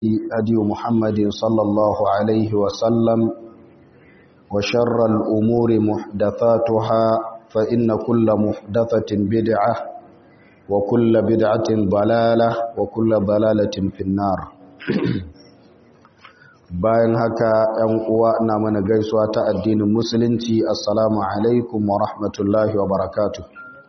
هدي محمد صلى الله عليه وسلم وشر الأمور محدثاتها فإن كل محدثة بدعة وكل بدعة ضلالة وكل ضلالة في النار bayan haka ‘yan uwa na mana gaisuwa ta addinin musulunci assalamu alaikum wa rahmatullahi wa barakatuh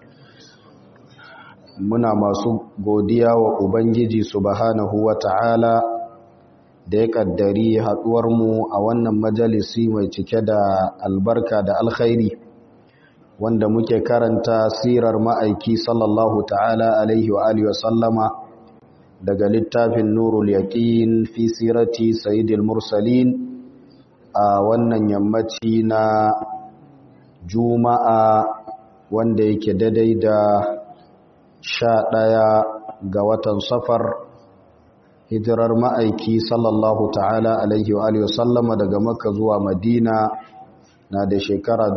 muna masu godiya wa ubangiji subhanahu wa ta'ala da ya kaddari mu a wannan majalisi mai cike da albarka da alkhairi wanda muke karanta sirar ma'aiki sallallahu ta'ala alaihi wa alihi wa sallama daga littafin nurul yaqin fi sirati sayyidil mursalin a wannan yammaci na juma'a wanda yake daidai da sha ɗaya ga watan safar hijirar ma'aiki sallallahu ta'ala alaihi wa alihi sallama daga makka zuwa madina na da shekara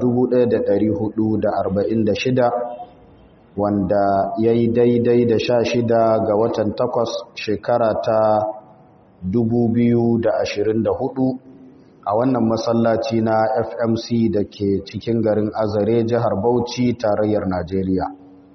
1446 wanda ya yi daidai da sha shida ga watan takwas shekara ta 2024 a wannan masallaci na fmc da ke cikin garin azare jihar bauchi tarayyar najeriya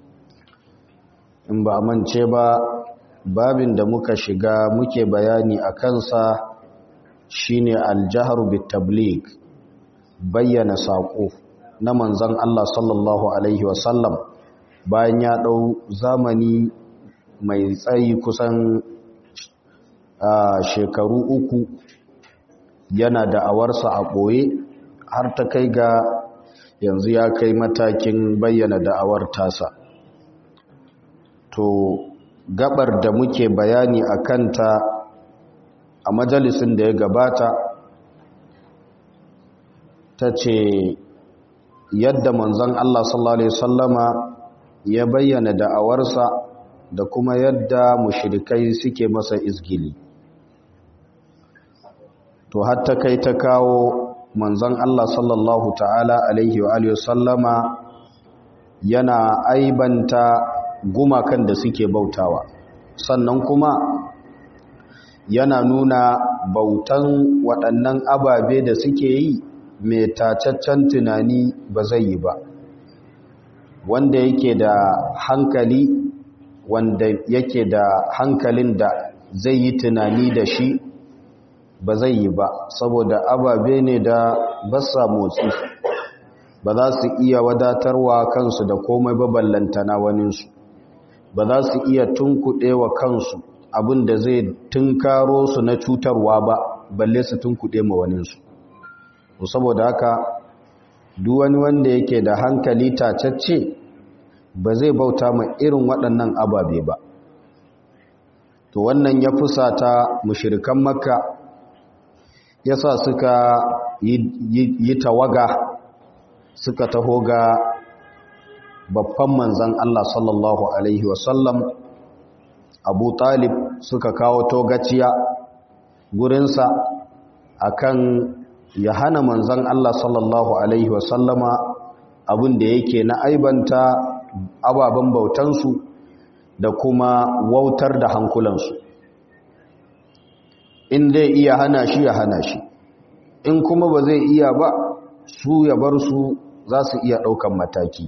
in ba mance ba babin da muka shiga muke bayani a kansa shine aljaharu bitablig bayyana saƙo na manzon Allah sallallahu alaihi wasallam bayan ya ɗau zamani mai tsayi kusan shekaru uku yana da awarsa a ɓoye har ta kai ga yanzu ya kai matakin bayyana da'awar tasa to gabar da muke bayani a kanta a majalisin da ya gabata ta ce yadda manzon Allah sallallahu Alaihi wasallama ya bayyana da'awarsa da kuma yadda mushrikai suke masa izgili to hatta kai ta kawo manzon Allah sallallahu ta'ala alaihi wa alihi wasallama yana aibanta gumakan da suke bautawa sannan kuma yana nuna bautan waɗannan ababe da suke yi mai tacaccen tunani ba zai yi ba wanda yake da hankali wanda yake da hankalin da zai yi tunani da shi ba zai yi ba saboda ababe ne da basa motsi ba za su iya wadatarwa kansu da komai ba ballantana waninsu ba za su iya tunkuɗe wa kansu abin da zai tunkaro su na cutarwa ba balle su tunkuɗe ma waninsu saboda haka duk wani wanda yake da hankali tacacce ba zai bauta ma irin waɗannan ababe ba to wannan ya fusata mushirikan makka yasa suka yi tawaga suka taho ga babban manzan Allah sallallahu Alaihi wasallam abu talib suka kawo togaciya gurinsa akan ya hana manzan Allah sallallahu Alaihi wasallama abin da yake na aibanta ababen bautansu da kuma wautar da hankulansu in zai iya hana shi ya hana shi in kuma ba zai iya ba su ya bar su za su iya ɗaukan mataki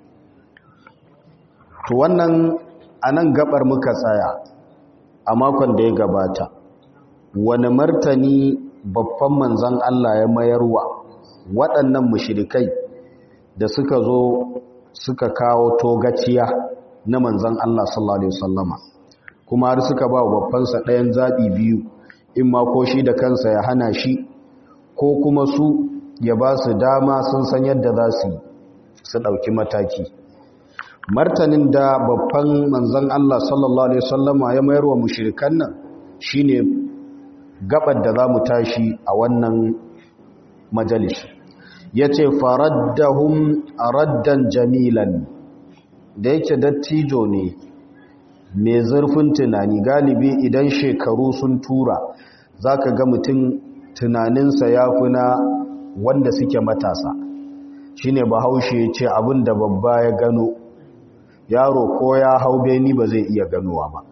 to wannan a nan gabar muka tsaya a makon da ya gabata wani martani babban manzan Allah ya mayarwa waɗannan mushirikai da suka zo suka kawo togaciya na manzan Allah sallallahu Alaihi wasallama kuma har suka ba babbansa ɗayan zaɓi biyu in ma ko shi da kansa ya hana shi ko kuma su ya ba su dama sun san yadda za su yi su ɗauki mataki martanin da babban manzan Allah sallallahu Alaihi wasallama ya mayar wa mushirikan nan shi ne gabar da za mu tashi a wannan majalis ya ce faraddahun raddan jamilan da yake dattijo ne mai zurfin tunani galibi idan shekaru sun tura za ka ga mutum tunaninsa ya fi na wanda suke matasa shi ne bahaushe ce abin da babba ya gano yaro ko ya hau beni ba zai iya ganowa ba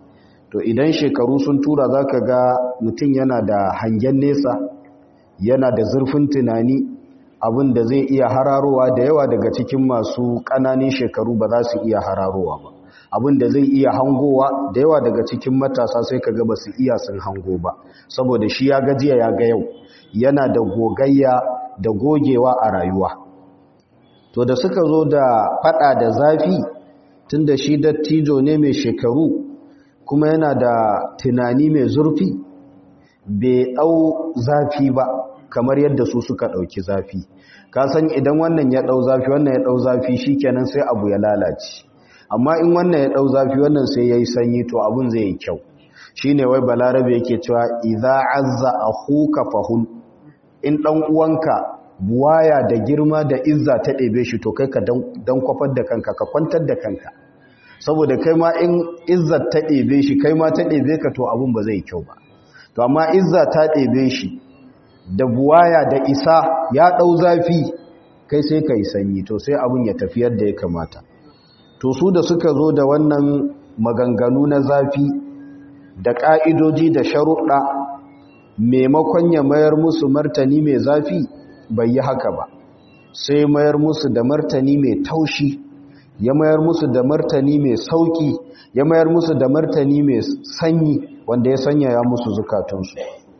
to idan shekaru sun tura za ka ga mutum yana da hangen nesa yana da zurfin tunani abin da zai iya hararowa da yawa daga cikin masu ƙananin shekaru ba za su iya hararowa ba abin da zai iya hangowa da yawa daga cikin matasa sai ka ga ba su iya sun hango ba saboda shi ya gajiya ya ga yau yana da gogayya da gogewa a rayuwa to da suka zo da fada da zafi tun da shi dattijo ne mai shekaru kuma yana da tunani mai zurfi bai ɗau zafi ba kamar yadda su suka ɗauki zafi ka san idan wannan ya ɗau zafi wannan ya ɗau zafi shi kenan sai abu ya lalace amma in wannan ya ɗau zafi wannan sai ya yi sanyi to abin zai yi kyau shi ne wai balarabe yake cewa idza azza akhuka fahun in ɗan uwanka buwaya da girma da izza ta ɗebe shi to kai ka dan kwafar da kanka ka kwantar da kanka saboda kai ma in izzar ta ɗebe shi kai ma ta ɗebe ka to abin ba zai kyau ba to amma izza ta ɗebe shi da buwaya da isa ya ɗau zafi kai sai ka yi sanyi to sai abin ya tafi yadda ya kamata to su da suka zo da wannan maganganu na zafi da ƙa'idoji da sharuɗa maimakon ya mayar musu martani mai zafi bai yi haka ba sai mayar musu da martani mai taushi ya mayar musu da martani mai sauki ya mayar musu da martani mai sanyi wanda ya sanya ya musu zukatunsu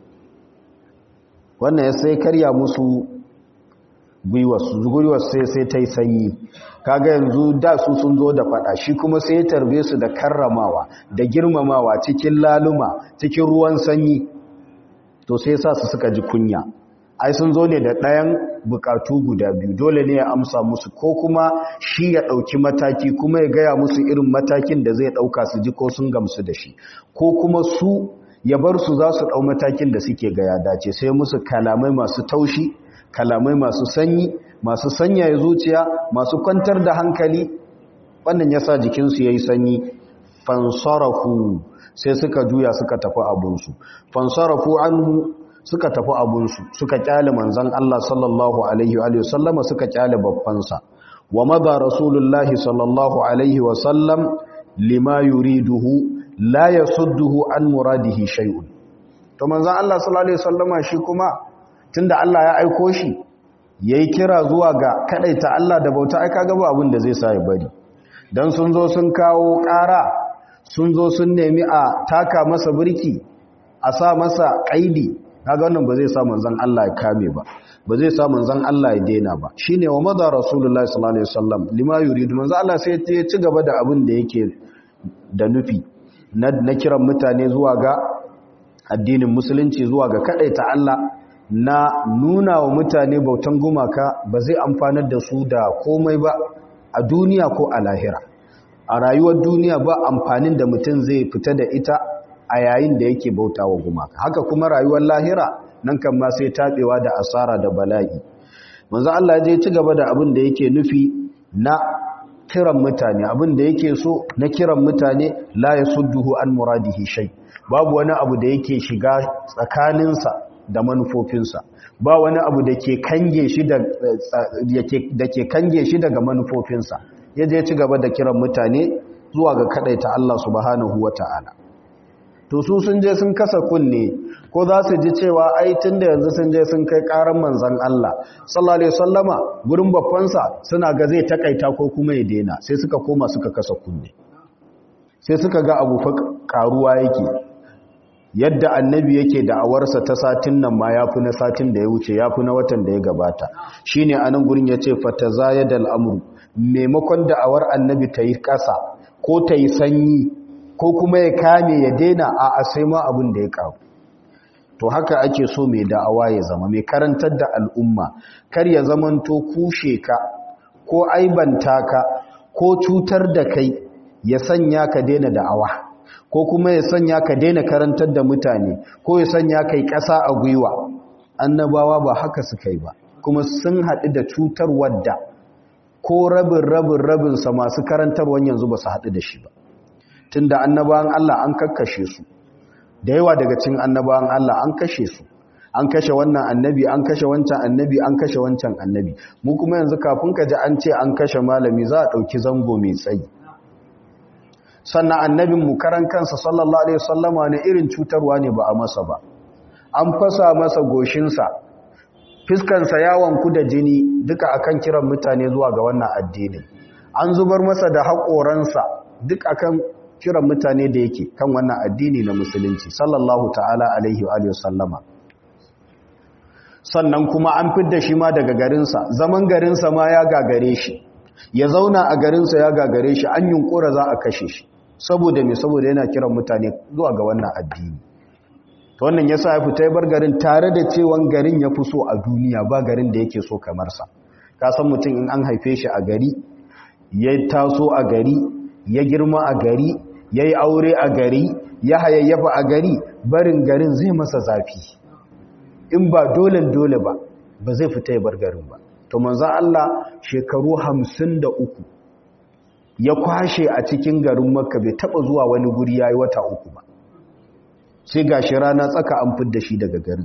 wannan ya sai karya musu gwiwarsu sai sai ta yi sanyi kaga yanzu da su sun zo da fada shi kuma sai ya tarbe su da karramawa da girmamawa cikin laluma cikin ruwan sanyi to sai sa su suka ji kunya ai sun zo ne da ɗayan bukatu guda biyu dole ne ya amsa musu ko kuma shi ya ɗauki mataki kuma ya gaya musu irin matakin da zai ɗauka su ji ko sun gamsu da shi ko kuma su ya bar su za su ɗau matakin da suke gaya dace sai musu kalamai masu taushi kalamai masu sanyi masu sanyaya zuciya masu kwantar da hankali wannan ya sa jikinsu ya yi sanyi fansarafu sai suka juya suka tafi abunsu fansarafu anhu suka tafi abunsu suka kyale manzan Allah sallallahu alaihi wa sallama suka kyale babbansa wa madha rasulullahi sallallahu alaihi wa sallam lima yuriduhu la yasudduhu an muradihi shay'un to manzan Allah sallallahu alaihi wa sallama shi kuma tunda Allah ya aiko shi yayi kira zuwa ga kadaita Allah da bauta ai kaga ba abin da zai sa ya bari dan sun zo sun kawo ƙara sun zo sun nemi a taka masa birki a sa masa kaidi kaga wannan ba zai sa manzon Allah ya kame ba ba zai sa manzon Allah ya daina ba shine wa madha rasulullahi sallallahu alaihi wasallam lima yuridu manzon Allah sai ya ci gaba da abin da yake da nufi na kiran mutane zuwa ga addinin musulunci zuwa ga kadaita Allah na nuna wa mutane bautan gumaka ba zai amfanar da su da komai ba a duniya ko a lahira a rayuwar duniya ba amfanin da mutum zai fita da ita a yayin da yake bauta wa gumaka haka kuma rayuwar lahira nan kan ma sai taɓewa da asara da bala'i manzo Allah ya je ci gaba da abin da yake nufi na kiran mutane abin da yake so na kiran mutane la yasudduhu an muradihi shay babu wani abu da yake shiga tsakaninsa da manufofinsa ba wani abu da ke kange shi da ke kange shi daga manufofinsa ya je ci gaba da kiran mutane zuwa ga kadaita Allah subhanahu wata'ala to su sun je sun kasa kunne ko za su ji cewa ai tunda yanzu sun je sun kai karan manzon Allah sallallahu alaihi wasallama gurin babbansa suna ga zai takaita ko kuma ya daina sai suka koma suka kasa kunne sai suka ga abu fa karuwa yake yadda annabi yake da'awarsa ta satin nan ma ya fi na satin da ya wuce ya fi na watan da ya gabata shi ne a nan gurin ya ce fata zaya da al'amuru maimakon da'awar annabi ta yi ƙasa ko ta yi sanyi ko kuma ya kame ya daina a asai ma abin da ya ƙaru to haka ake so mai da'awa ya zama mai karantar da al'umma kar ya zamanto kushe ka ko aibanta ka ko cutar da kai ya sanya ka daina da'awa ko kuma ya sanya ka daina karantar da mutane ko ya sanya kai ƙasa a gwiwa annabawa ba haka suka yi ba kuma sun haɗu da cutar wadda ko rabin rabin rabinsa masu karantarwan yanzu ba su haɗu da shi ba tun da annabawan Allah an kakkashe su da yawa daga cikin annabawan Allah an kashe su an kashe wannan annabi an kashe wancan annabi an kashe wancan annabi mu kuma yanzu kafin ka ji an ce an kashe malami za a ɗauki zango mai tsayi sannan annabin mu karan kansa sallallahu alaihi wasallama ne irin cutarwa ne ba a masa ba an fasa masa goshinsa fiskansa yawon ku da jini duka akan kiran mutane zuwa ga wannan addini an zubar masa da haƙoransa duk akan kiran mutane da yake kan wannan addini na musulunci sallallahu ta'ala alaihi wa sallama sannan kuma an fidda shi ma daga garinsa zaman garinsa ma ya gagare shi ya zauna a garinsa ya gagare shi an yunkura za a kashe shi saboda me saboda yana kiran mutane zuwa ga wannan addini to wannan yasa ya fita ya bar garin tare da cewan garin ya fi so a duniya ba garin da yake so kamar sa ka san mutum in an haife shi a gari ya taso a gari ya girma a gari ya yi aure a gari ya hayayyafa a gari barin garin zai masa zafi in ba dole dole ba ba zai fita ya bar garin ba to manzo Allah shekaru hamsin da uku ya kwashe a cikin garin makka bai taba zuwa wani guri yayi wata uku ba sai gashi rana tsaka an fidda shi daga garin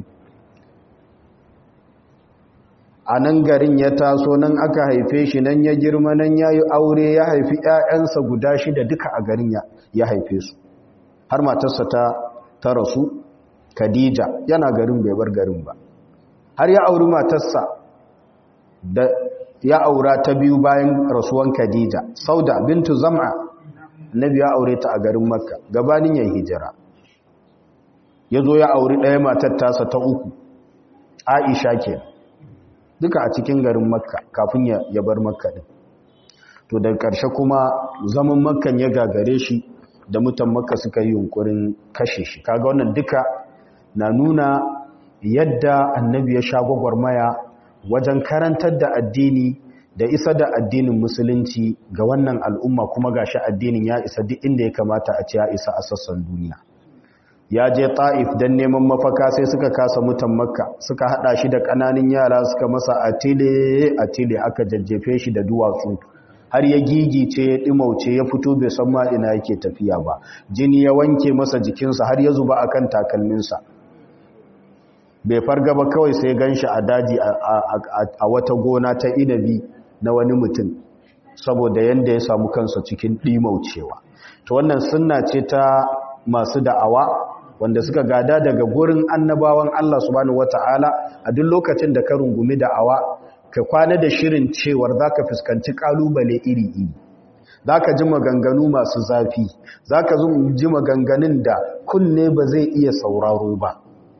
a nan garin ya taso nan aka haife shi nan ya girma nan ya yi aure ya haifi 'ya'yansa guda shida duka a garin ya haife su har matarsa ta ta rasu khadija yana garin bai bar garin ba har ya auri matarsa da ya aura ta biyu bayan rasuwan khadija sauda bintu zam'a nabi ya aure ta a garin makka gabanin ya hijira ya zo ya auri ɗaya matar tasa ta uku aisha ke duka a cikin garin makka kafin ya bar makka ɗin to daga ƙarshe kuma zaman makkan ya gagare shi da mutan makka suka yi yunkurin kashe shi kaga wannan duka na nuna yadda annabi ya sha gwagwarmaya wajen karantar da addini da isa da addinin musulunci ga wannan al'umma kuma gashi addinin ya isa duk inda ya kamata a ce ya isa a sassan duniya ya je ta'if don neman mafaka sai suka kasa mutan makka suka hada shi da kananan yara suka masa atile atile aka jajjefe shi da duwatsu har ya gigice ya dimauce ya fito bai san ma ina yake tafiya ba jini ya wanke masa jikinsa har ya zuba akan takalminsa bai farga ba kawai sai ganshi a daji a wata gona ta inabi na wani mutum saboda yanda ya samu kansa cikin dimaucewa to wannan sunna ce ta masu da'awa wanda suka gada daga gurin annabawan Allah subhanahu wata'ala a duk lokacin da ka rungumi da'awa ka kwana da shirin cewar zaka fuskanci kalubale iri-iri zaka ji maganganu masu zafi zaka ji maganganun da kunne ba zai iya sauraro ba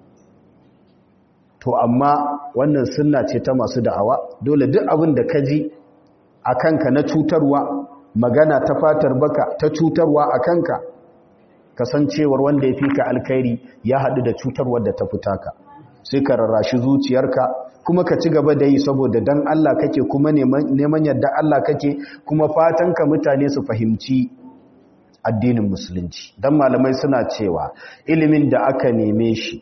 to amma wannan sunna ce ta masu da'awa dole duk abin da ka ji a kanka na cutarwa magana ta fatar baka ta cutarwa a kanka kasancewar wanda ya fi ka alkhairi ya haɗu da cutarwar da ta fita ka sai ka rarrashi zuciyarka kuma ka ci gaba da yi saboda dan Allah kake kuma neman yadda Allah kake kuma fatan ka mutane su fahimci addinin musulunci dan malamai suna cewa ilimin da aka neme shi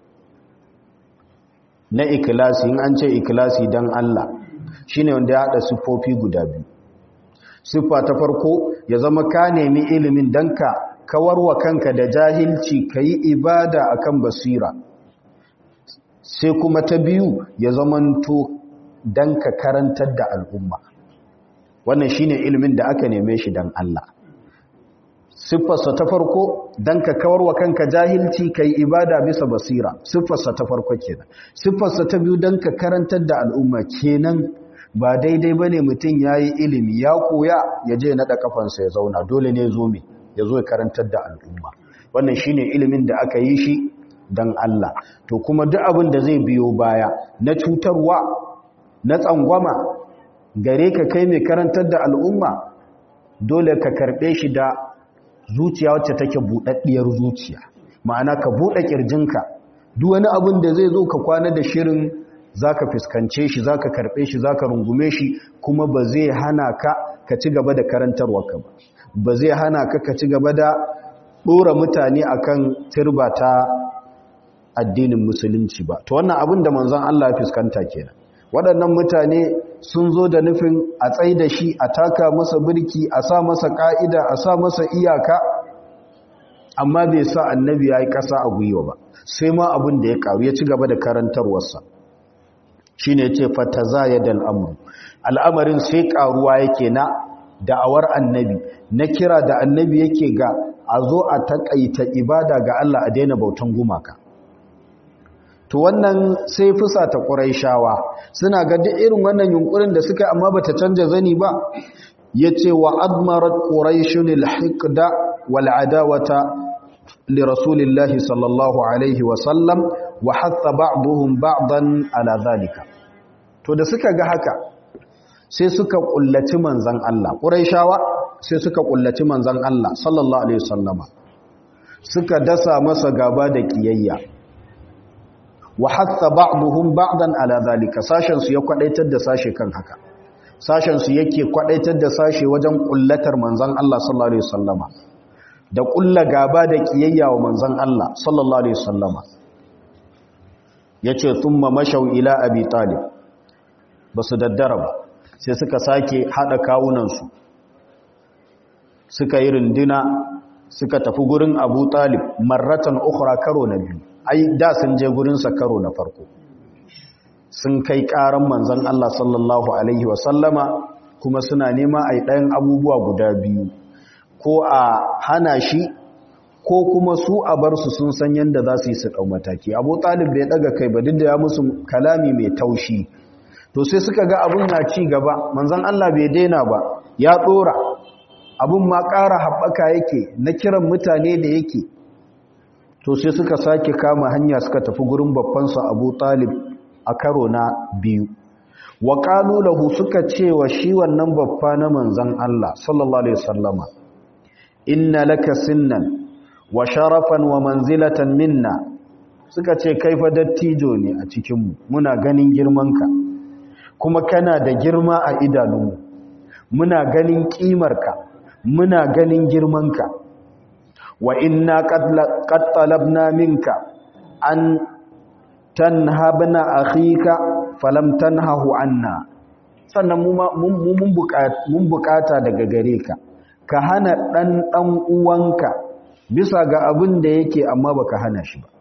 na ikilasi in an ce ikilasi dan Allah shine wanda ya haɗa siffofi guda biyu siffa ta farko ya zama ka nemi ilimin dan ka kawar wa kanka da jahilci ka yi ibada akan basira sai kuma ta biyu ya zamanto don ka karantar da al'umma wannan shine ilimin da aka neme shi don Allah siffarsa ta farko don ka kawar wa kanka jahilci ka yi ibada bisa basira siffarsa ta farko kenan siffarsa ta biyu don ka karantar da al'umma kenan ba daidai ba ne mutum ya yi ilimi ya koya ya je naɗa kafansa ya zauna dole ne zo mai ya zo ya karantar da al'umma wannan shine ilimin da aka yi shi don Allah to kuma duk abin da zai biyo baya na cutarwa na tsangwama gare ka kai mai karantar da al'umma dole ka karɓe shi da zuciya wacce take buɗaɗɗiyar zuciya ma'ana ka buɗe ƙirjinka duk wani abin da zai zo ka kwana da shirin za ka fuskance shi za ka karɓe shi za ka rungume shi kuma ba zai hana ka ka ci gaba da karantarwa ka ba ba zai hana ka ka ci gaba da ɗora mutane akan turba ta addinin musulunci ba to wannan abin da manzon Allah ya fuskanta kenan waɗannan mutane sun zo da nufin a tsai da shi a taka masa birki a sa masa ƙa'ida a sa masa iyaka amma bai sa annabi ya yi ƙasa a gwiwa ba sai ma abin da ya ƙaru ya ci gaba da karantarwarsa shi ne ce fata za ya da al'amuru al'amarin sai ƙaruwa yake na da'awar annabi na kira da annabi yake ga a zo a takaita ibada ga Allah a daina bautan gumaka to wannan sai fusa ta ƙuraishawa suna ga duk irin wannan yunkurin da suka amma bata canja zani ba yace wa admarat quraishun alhiqda wal adawata li rasulillahi sallallahu alaihi wa sallam wa hatta ba'dhum ba'dan ala zalika to da suka ga haka sai suka kullaci manzon Allah quraishawa sai suka kullaci manzon Allah sallallahu alaihi wasallama suka dasa masa gaba da kiyayya wa hatta ba'dhum ba'dan ala zalika sashen su ya kwadaitar da sashe kan haka sashen su yake kwadaitar da sashe wajen kullatar manzon Allah sallallahu alaihi wasallama da kulla gaba da kiyayya wa manzon Allah sallallahu alaihi wasallama yace thumma mashaw ila abi talib basu daddara ba sai suka sake hada kawunan su suka yi runduna suka tafi gurin Abu Talib marratan ukhra karo na biyu ai da sun je gurinsa karo na farko sun kai karan manzon Allah sallallahu alaihi wasallama kuma suna nema ai ɗayan abubuwa guda biyu ko a hana shi ko kuma su a bar su sun san yadda za su yi su ɗau mataki abu talib bai ɗaga kai ba duk da ya musu kalami mai taushi to sai suka ga abun na ci gaba manzon Allah bai daina ba ya ɗora abun ma ƙara haɓaka yake na kiran mutane da yake to sai suka sake kama hanya suka tafi gurin babbansa abu talib a karo na biyu wa lahu suka ce wa shi wannan babba na manzan Allah sallallahu alaihi wasallama inna laka sinnan wa sharafan wa manzilatan minna suka ce kai fa dattijo ne a cikinmu muna ganin girmanka kuma kana da girma a idanunmu muna ganin ƙimarka muna ganin girmanka wa inna qad talabna minka an tanhabna akhika falam tanhahu anna sannan mun bukata daga gare ka ka hana dan dan uwanka bisa ga abin da yake amma baka hana shi ba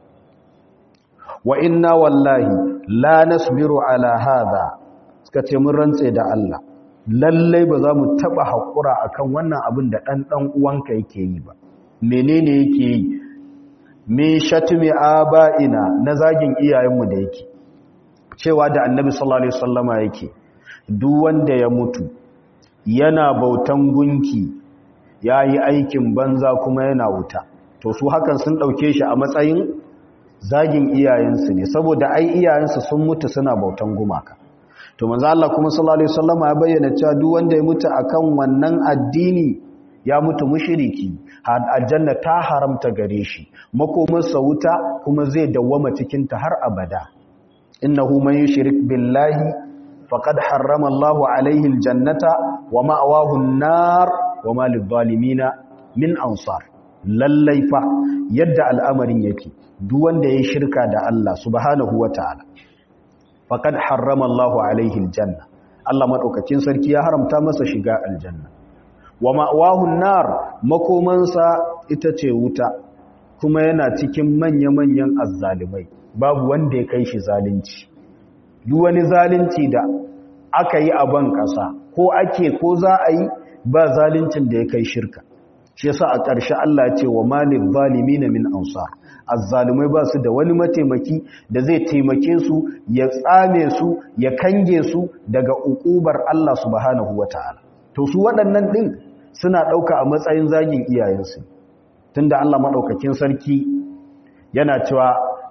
wa inna wallahi la nasbiru ala hadha suka ce mun rantse da Allah lallai ba za mu taba hakura akan wannan abin da dan dan uwanka yake yi ba menene yake yi min shatmi aba'ina na zagin iyayenmu da yake cewa da annabi sallallahu alaihi wasallama yake duk wanda ya mutu yana bautan gunki yayi aikin banza kuma yana wuta to su hakan sun dauke shi a matsayin zagin iyayensu ne saboda ai iyayensu sun mutu suna bautan gumaka to manzo Allah kuma sallallahu alaihi wasallama ya bayyana cewa duk wanda ya mutu akan wannan addini ya mutu mushriki aljanna ta haramta gare shi makomarsa wuta kuma zai dawwama cikin ta har abada innahu man yushrik billahi faqad harrama Allahu alaihi aljannata wa ma'wahu an-nar wa ma lidh-dhalimin min ansar lallai fa yadda al'amarin yake duk wanda ya shirka da Allah subhanahu wataala faqad harrama Allahu alaihi aljanna Allah madaukakin sarki ya haramta masa shiga aljanna wa ma'wahun nar makomansa ita ce wuta kuma yana cikin manya-manyan azzalimai babu wanda ya kai shi zalunci duk wani zalunci da aka yi a ban ƙasa ko ake ko za a yi ba zaluncin da ya kai shirka shi yasa a ƙarshe Allah ya ce wa malil zalimin min ansar azzalumai ba su da wani mataimaki da zai taimake su ya tsame su ya kange su daga ukubar Allah subhanahu wataala to su waɗannan ɗin suna ɗauka a matsayin zagin iyayensu tunda Allah maɗaukakin sarki yana cewa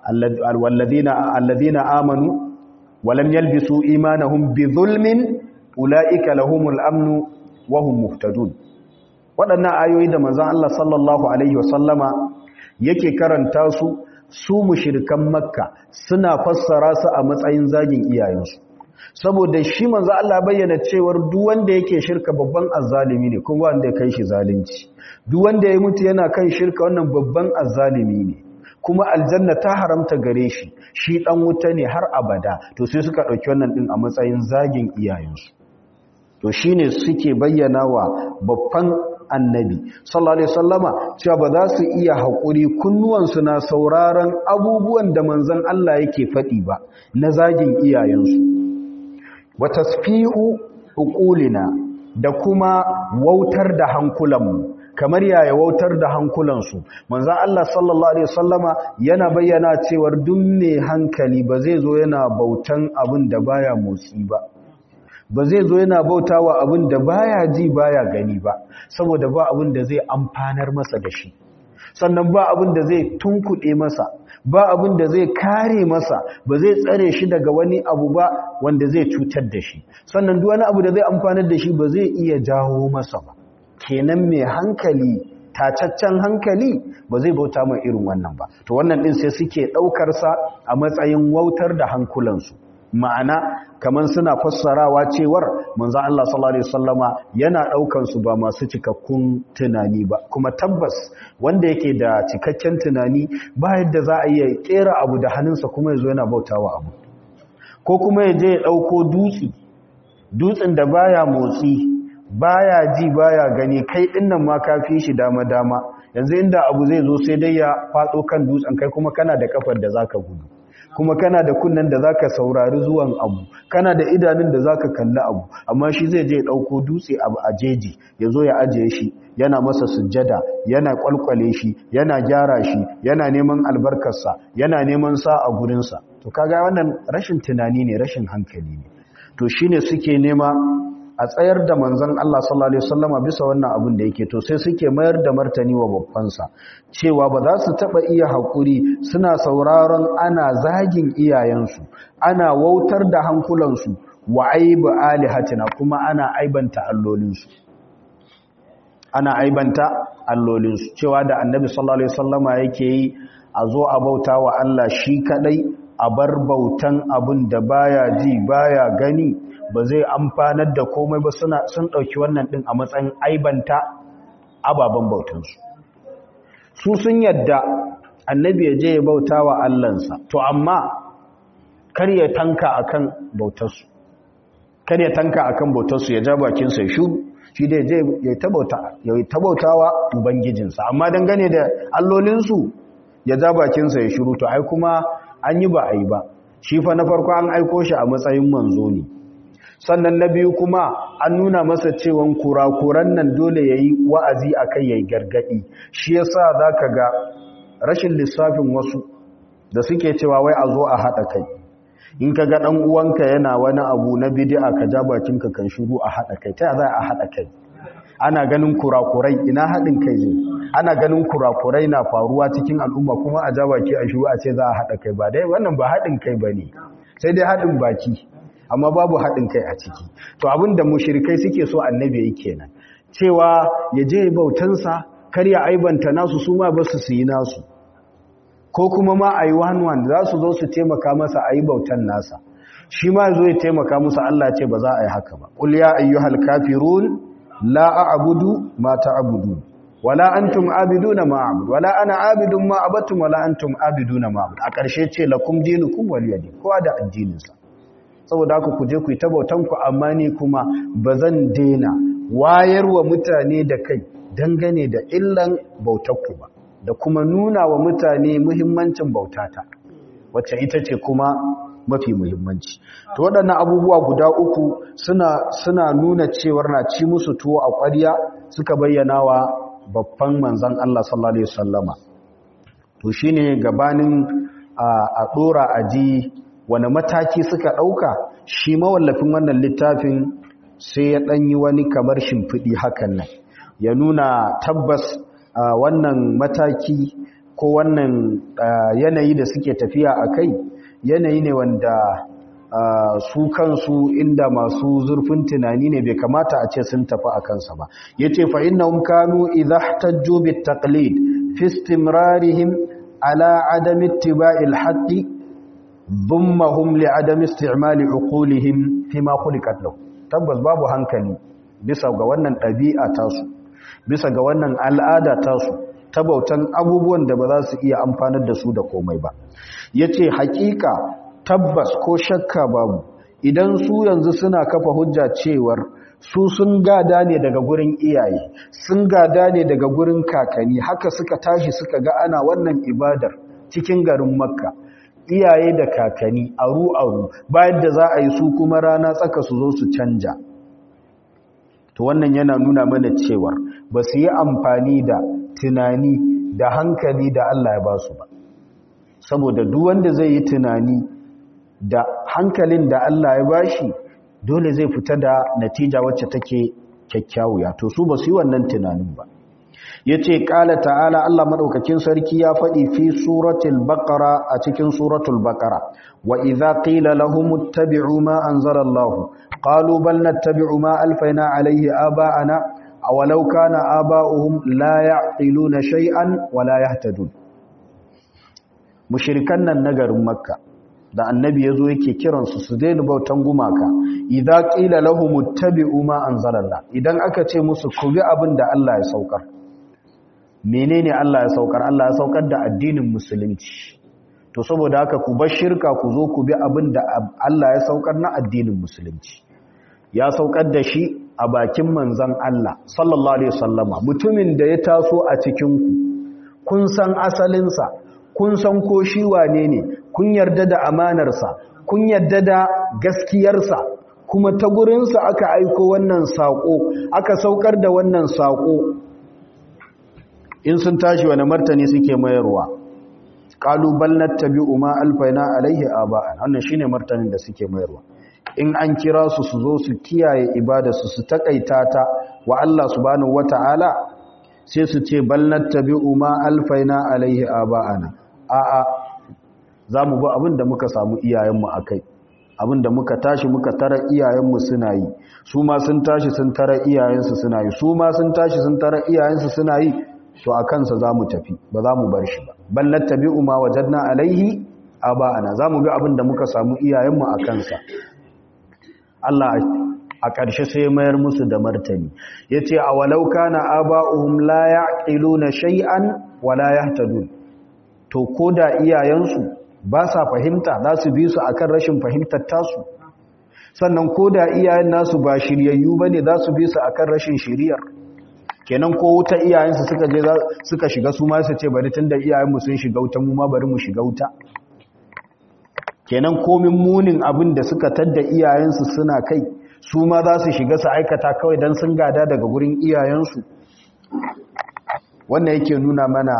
alladhina amanu walam yalbisu imanahum bi zulmin ulaika lahumul amnu wa hum muhtadun waɗannan ayoyi da manzon Allah sallallahu alaihi wasallama yake karanta su su mushrikan makka suna fassara su a matsayin zagin iyayensu saboda shi manzo Allah bayyana cewar duk wanda yake shirka babban azzalimi ne kuma wanda ya kai shi zalunci duk wanda ya mutu yana kan shirka wannan babban azzalimi ne kuma aljanna ta haramta gare shi shi dan wuta ne har abada to sai suka dauki wannan din a matsayin zagin iyayensu to shine suke bayyana wa babban annabi sallallahu alaihi wasallama cewa ba za su iya haƙuri kunnuwansu na sauraron abubuwan da manzon Allah yake faɗi ba na zagin iyayensu wa tasfi'u uqulina da kuma wautar da hankulanmu kamar yaya wautar da hankulansu manzan Allah sallallahu Alaihi wasallama yana bayyana cewar duk mai hankali ba zai zo yana bautan abin da baya motsi ba ba zai zo yana bautawa abin da baya ji baya gani ba saboda ba abin da zai amfanar masa da shi sannan ba abin da zai tunkuɗe masa ba abin da zai kare masa ba zai tsare shi daga wani abu ba wanda zai cutar da shi sannan duk wani abu da zai amfanar da shi ba zai iya jawo masa ba kenan mai hankali tacaccen hankali ba zai bauta mai irin wannan ba to wannan din sai suke ɗaukar sa a matsayin wautar da hankulansu ma'ana kamar suna fassarawa cewar manzo Allah sallallahu alaihi wasallama yana daukan su ba masu cikakkun tunani ba kuma tabbas wanda yake da cikakken tunani ba yadda za a iya kera abu da hannunsa kuma yazo yana bautawa abu ko kuma ya je ya dauko dutsi dutsin da baya motsi baya ji baya gani kai dinnan ma kafi shi dama dama yanzu inda abu zai zo sai dai ya fado kan dutsen kai kuma kana da kafar da zaka gudu kuma kana da kunnen da zaka saurari zuwan abu kana da idanun da zaka kalli abu amma shi zai je dauko dutse abu a jeji yazo ya ajiye shi yana masa sujjada yana kwalkwale shi yana gyara shi yana neman albarkarsa yana neman sa a gurin sa to kaga wannan rashin tunani ne rashin hankali ne to shine suke nema a tsayar da manzon Allah sallallahu alaihi wasallama bisa wannan abin da yake to sai suke mayar da martani wa babbansa cewa ba za su taba iya hakuri suna sauraron ana zagin iyayensu ana wautar da hankulansu wa aibu alihatina kuma ana aibanta allolinsu ana aibanta allolinsu cewa da annabi sallallahu alaihi wasallama yake yi a zo a bauta wa Allah shi kadai a bar bautan abin da baya ji baya gani ba zai amfanar da komai ba suna sun ɗauki wannan ɗin a matsayin aibanta ababen bautansu su sun yadda annabi ya je ya bauta wa allansa to amma kar ya tanka akan bautarsu kar ya tanka akan bautarsu ya ja bakinsa ya shuru shi da je ya tabauta wa ubangijinsa amma dangane da allolinsu ya ja bakinsa ya shuru to ai kuma an yi ba a yi ba shi fa na farko an aiko shi a matsayin manzo ne sannan na biyu kuma an nuna masa cewan kurakuran nan dole ya yi wa'azi a kai ya yi gargaɗi shi ya sa za ka ga rashin lissafin wasu da suke cewa wai a zo a haɗa kai in ka ga ɗan uwanka yana wani abu na bidi'a ka ja bakinka kan shuru a haɗa kai ta za a haɗa kai ana ganin kurakurai ina haɗin kai zai ana ganin kurakurai na faruwa cikin al'umma kuma a ja baki a shuru a ce za a haɗa kai ba dai wannan ba haɗin kai ba ne sai dai haɗin baki amma babu haɗin kai a ciki to abinda mushrikai suke so annabi yake kenan cewa ya je bautansa kar ya aibanta nasu su ma basu su yi nasu ko kuma ma a yi one za su zo su taimaka masa a yi bautan nasa shi ma zo ya taimaka musu Allah ce ba za a yi haka ba qul ya ayyuhal kafirun la a'budu ma ta'budun wala antum abiduna ma a'budu wala ana abidun ma abattum wala antum abiduna ma a'budu a ƙarshe ce lakum dinukum waliyadi kowa da addininsa saboda haka ku je ku yi tabautanku amma ni kuma ba zan daina wayarwa mutane da kai dangane da illan bautarku ba da kuma nuna wa mutane muhimmancin bautata wacce ita ce kuma mafi muhimmanci to waɗannan abubuwa guda uku suna suna nuna cewar na ci musu tuwo a ƙwarya suka bayyana wa babban manzon Allah sallallahu alaihi wasallama to shine gabanin a dora aji wani mataki suka ɗauka shi mawallafin wannan littafin sai ya ɗanyi wani kamar shimfiɗi hakan nan ya nuna tabbas wannan mataki ko wannan yanayi da suke tafiya a kai yanayi ne wanda su kansu inda masu zurfin tunani ne bai kamata a ce sun tafi a kansa ba ya ce fa inna kanu idha ihtajju bit taqlid fi istimrarihim ala adami ittiba'il haqqi dhummahum li adami isti'mali uqulihim fi ma khuliqat lahu tabbas babu hankali bisa ga wannan ɗabi'a tasu bisa ga wannan al'ada tasu ta bautan abubuwan da ba za su iya amfanar da su da komai ba yace hakika tabbas ko shakka babu idan su yanzu suna kafa hujja cewar su sun gada ne daga gurin iyaye sun gada ne daga gurin kakanni haka suka tashi suka ga ana wannan ibadar cikin garin makka iyaye da kakanni aru aru bayan da za a yi su kuma rana tsaka su zo su canja to wannan yana nuna mana cewar ba su yi amfani da tunani da hankali da Allah ya ba su ba saboda duk wanda zai yi tunani da hankalin da Allah ya bashi dole zai fita da natija wacce take kyakkyawiya to su ba su yi wannan tunanin ba yace qala ta'ala Allah madaukakin sarki ya faɗi fi suratul baqara a cikin suratul baqara wa idza qila lahum ittabi'u ma anzala Allah qalu bal nattabi'u ma alfayna alayhi aba'ana aw law kana aba'uhum la ya'qiluna shay'an wa la yahtadun mushrikan nan na garin makka da annabi yazo yake kiransu su daina bautan gumaka idza qila lahum ittabi'u ma anzala Allah idan aka ce musu ku bi abin da Allah ya saukar menene Allah ya saukar Allah ya saukar da addinin musulunci to saboda haka ku bar shirka ku zo ku bi abin da Allah ya saukar na addinin musulunci ya saukar da shi a bakin manzon Allah sallallahu alaihi wasallama mutumin da ya taso a cikin ku kun san asalin sa kun san ko shi wane ne kun yarda da amanar sa kun yarda da gaskiyar sa kuma ta gurin sa aka aiko wannan sako aka saukar da wannan sako in sun tashi wani martani suke mayarwa kalubal nattabi'u ma alfaina alaihi aba'an wannan shine martanin da suke mayarwa in an kira su su zo su kiyaye ibadarsu su takaita ta wa Allah subhanahu wata'ala sai su ce bal nattabi'u ma alfaina alaihi aba'ana a'a zamu bi abin da muka samu iyayenmu akai abin da muka tashi muka tara iyayenmu suna yi su ma sun tashi sun tara iyayensu suna yi su ma sun tashi sun tara iyayensu suna yi to a kansa za mu tafi ba za mu bar shi ba ballar tabi'u ma wajadna alaihi aba'ana za mu bi abin da muka samu iyayenmu a kansa Allah a ƙarshe sai mayar musu da martani ya ce a walau kana aba'uhum la ya'qiluna shay'an wa la yahtadun to ko da iyayensu ba sa fahimta za su bi su akan rashin fahimtar tasu sannan ko da iyayen nasu ba shiryayyu bane za su bi su akan rashin shiriyar kenan ko wuta iyayensu suka je suka shiga su ma su ce bari tunda iyayenmu sun shiga wuta mu ma bari mu shiga wuta kenan komin munin abin da suka tadda iyayensu suna kai su ma za su shiga su aikata kawai don sun gada daga gurin iyayensu wannan yake nuna mana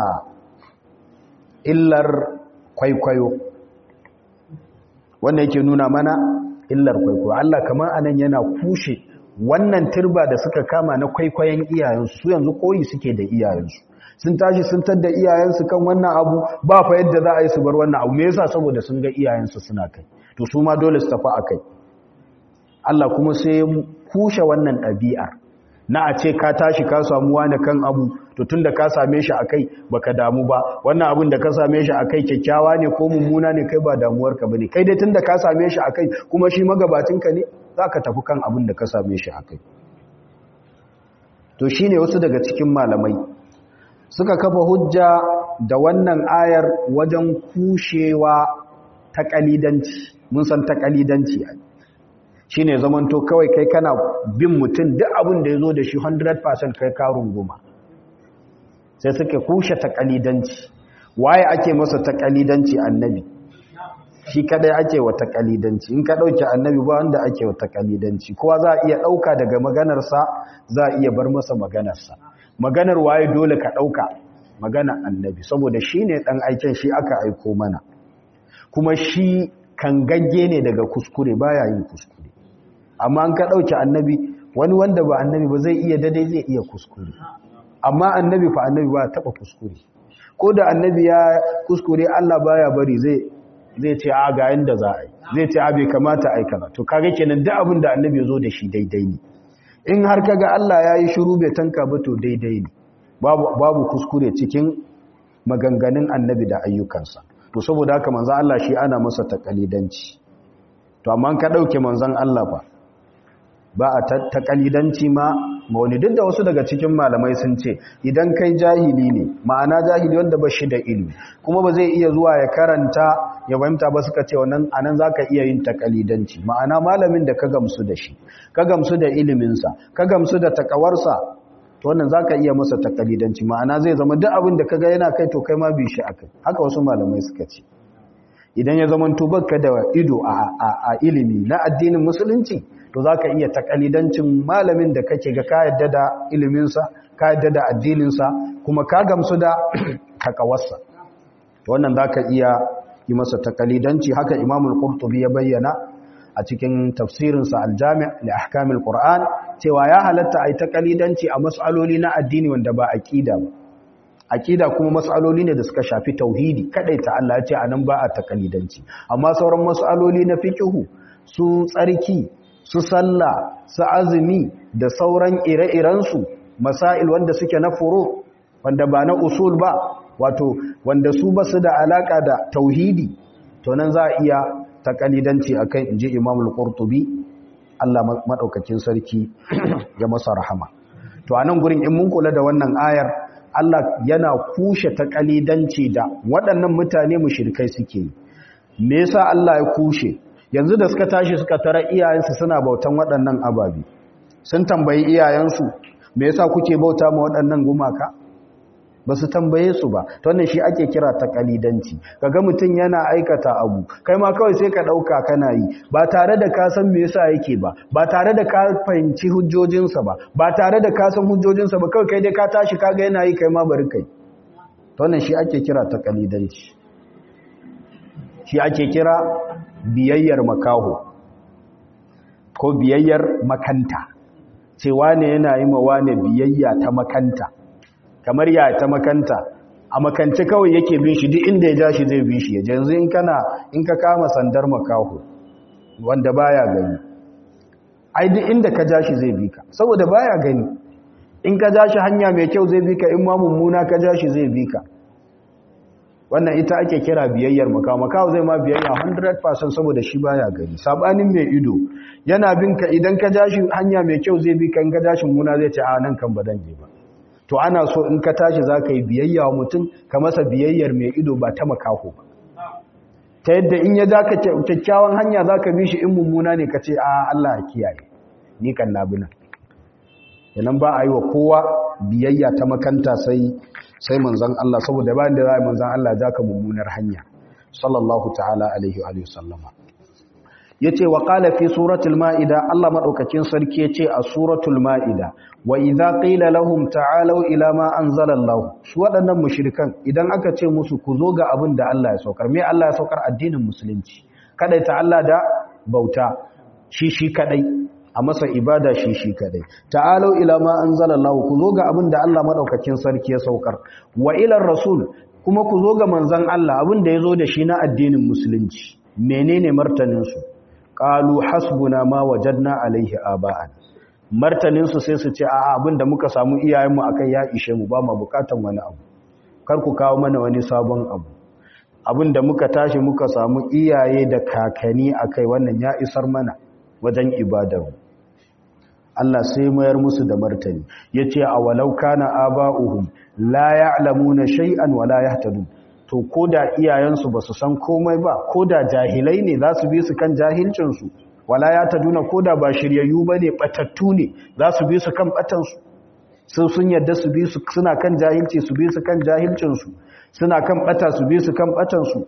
illar kwaikwayo wannan yake nuna mana illar kwaikwayo Allah kamar anan yana kushe wannan turba da suka kama na kwaikwayon iyayensu su yanzu koyi suke da iyayensu sun tashi sun tadda iyayensu kan wannan abu ba fa yadda za a yi su bar wannan abu me yasa saboda sun ga iyayensu suna kai to su ma dole su tafi akai Allah kuma sai kushe wannan ɗabi'ar na a ce ka tashi ka samu wani kan abu to tunda ka same shi akai baka damu ba wannan abin da ka same shi akai kyakkyawa ne ko mummuna ne kai ba damuwarka bane kai dai tunda ka same shi akai kuma shi magabatinka ne zaka tafi kan abin da ka same shi akai to shine wasu daga cikin malamai suka kafa hujja da wannan ayar wajen kushewa ta kalidanci mun san ta kalidanci shi ne zamanto kawai kai kana bin mutum duk abin da ya zo da shi 100% kai karun goma sai suka kushe ta kalidanci waye ake masa ta kalidanci annabi shi kadai ake wa ta kalidanci in ka dauke annabi ba wanda ake wa ta kalidanci kowa za a iya dauka daga maganarsa za a iya bar masa maganarsa maganar waye dole ka ɗauka magana annabi saboda shi ne ɗan aiken shi aka aiko mana kuma shi kan gagge ne daga kuskure baya yin kuskure amma an ka ɗauki annabi wani wanda ba annabi ba zai iya dadai zai iya kuskure amma annabi fa annabi ba taɓa kuskure ko da annabi ya kuskure Allah baya bari zai zai ce a ga yanda za a yi zai ce a bai kamata a yi kaza to kaga kenan duk abin da annabi ya zo da shi daidai ne in har kaga Allah ya yi shiru bai tanka ba to daidai ne babu kuskure cikin maganganun annabi da ayyukansa to saboda haka manzan Allah shi ana masa takalidanci to amma ka dauke manzan Allah ba ba a takalidanci ma wani duk da wasu daga cikin malamai sun ce idan kai jahili ne ma'ana jahili wanda ba shi da ilimi kuma ba zai iya zuwa ya karanta ya fahimta ba suka ce wannan anan zaka iya yin takalidanci ma'ana malamin da ka gamsu da shi ka gamsu da iliminsa ka gamsu da takawarsa to wannan zaka iya masa takalidanci ma'ana zai zama duk abin da kaga yana kai to kai ma bi shi akai haka wasu malamai suka ce idan ya zama baka da ido a ilimi na addinin musulunci to za ka iya takalidancin malamin da kake ga ka yadda da iliminsa ka yadda da addininsa kuma ka gamsu da kakawarsa wannan za ka iya yi masa takalidanci haka imamul qurtubi ya bayyana a cikin tafsirinsa aljami' li ahkamil qur'an cewa ya halatta ai takalidanci a mas'aloli na addini wanda ba aqida ba aqida kuma mas'aloli ne da suka shafi tauhidi ta Allah ya ce anan ba a takalidanci amma sauran mas'aloli na fiqhu su tsarki su sallah su azumi da sauran ire-iren su masail wanda suke na furu wanda ba na usul ba wato wanda su ba su da alaka da tauhidi to nan za a iya takalidanci akan inji Imam al-Qurtubi Allah madaukakin sarki ya masa rahama to anan gurin in mun kula da wannan ayar Allah yana kushe takalidanci da waɗannan mutane mushrikai suke yi me yasa Allah ya kushe yanzu da suka tashi suka tara iyayensu suna bautan waɗannan ababi sun tambayi iyayensu me yasa kuke bauta ma waɗannan gumaka ba su tambaye su ba ta wannan shi ake kira ta kalidanci kaga mutum yana aikata abu kai ma kawai sai ka ɗauka kana yi ba tare da ka san me yasa yake ba ba tare da ka fahimci hujjojinsa ba ba tare da ka san hujjojinsa ba kawai kai dai ka tashi kaga yana yi kai ma bari kai ta wannan shi ake kira ta kalidanci shi ake kira biyayyar makaho ko biyayyar makanta cewa ne yana yi ma wane biyayya ta makanta kamar ya ta makanta a makance kawai yake bin shi duk inda ya ja shi zai bin shi ya yanzu in kana in ka kama sandar makaho wanda baya gani ai duk inda ka ja shi zai bi ka saboda baya gani in ka ja shi hanya mai kyau zai bi ka in ma mummuna ka ja shi zai bi ka wannan ita ake kira biyayyar makaho makaho zai ma biyayya 100% saboda shi baya gani sabanin mai ido yana bin ka idan ka ja shi hanya mai kyau zai bi ka in ka ja shi mummuna zai ce a nan kan ba dan je ba to ana so in ka tashi za ka yi biyayya wa mutum ka masa biyayyar mai ido ba ta makaho ba ta yadda in ya za ka kyakkyawan hanya za ka bi shi in mummuna ne ka ce a Allah a kiyaye ni kan na bina yanan ba a yi wa kowa biyayya ta makanta sai sai manzan Allah saboda bayan da za a yi manzan Allah za ka mummunar hanya sallallahu ta'ala alaihi wa sallama ya ce wa ƙala fi suratul ma'ida Allah maɗaukakin sarki ya ce a suratul ma'ida wa idha qila lahum ta'alau ila ma anzalallahu su waɗannan mushrikan idan aka ce musu ku zo ga abin da Allah ya saukar me Allah ya saukar addinin musulunci kadai ta Allah da bauta shi shi kadai a masa ibada shi shi kadai ta'alau ila ma anzalallahu ku zo ga abin da Allah maɗaukakin sarki ya saukar wa ila rasul kuma ku zo ga manzon Allah abin da ya zo da shi na addinin musulunci menene martanin su qalu hasbuna ma wajadna alaihi aba'an martanin su sai su ce a abinda muka samu iyayenmu akai ya ishe mu ba mu bukatan wani abu kar ku kawo mana wani sabon abu abinda muka tashi muka samu iyaye da kakani akai wannan ya isar mana wajen ibadar Allah sai mayar musu da martani yace a walau kana aba'uhum la ya'lamuna shay'an wa la yahtadun to ko da iyayensu ba su san komai ba ko da jahilai ne za su bi su kan jahilcinsu wala ya ta duna ko da ba shiryayyu ba ne ɓatattu ne za su bi su kan ɓatansu sun sun yadda su bi su suna kan jahilci su bi su kan jahilcinsu suna kan ɓata su bi su kan ɓatansu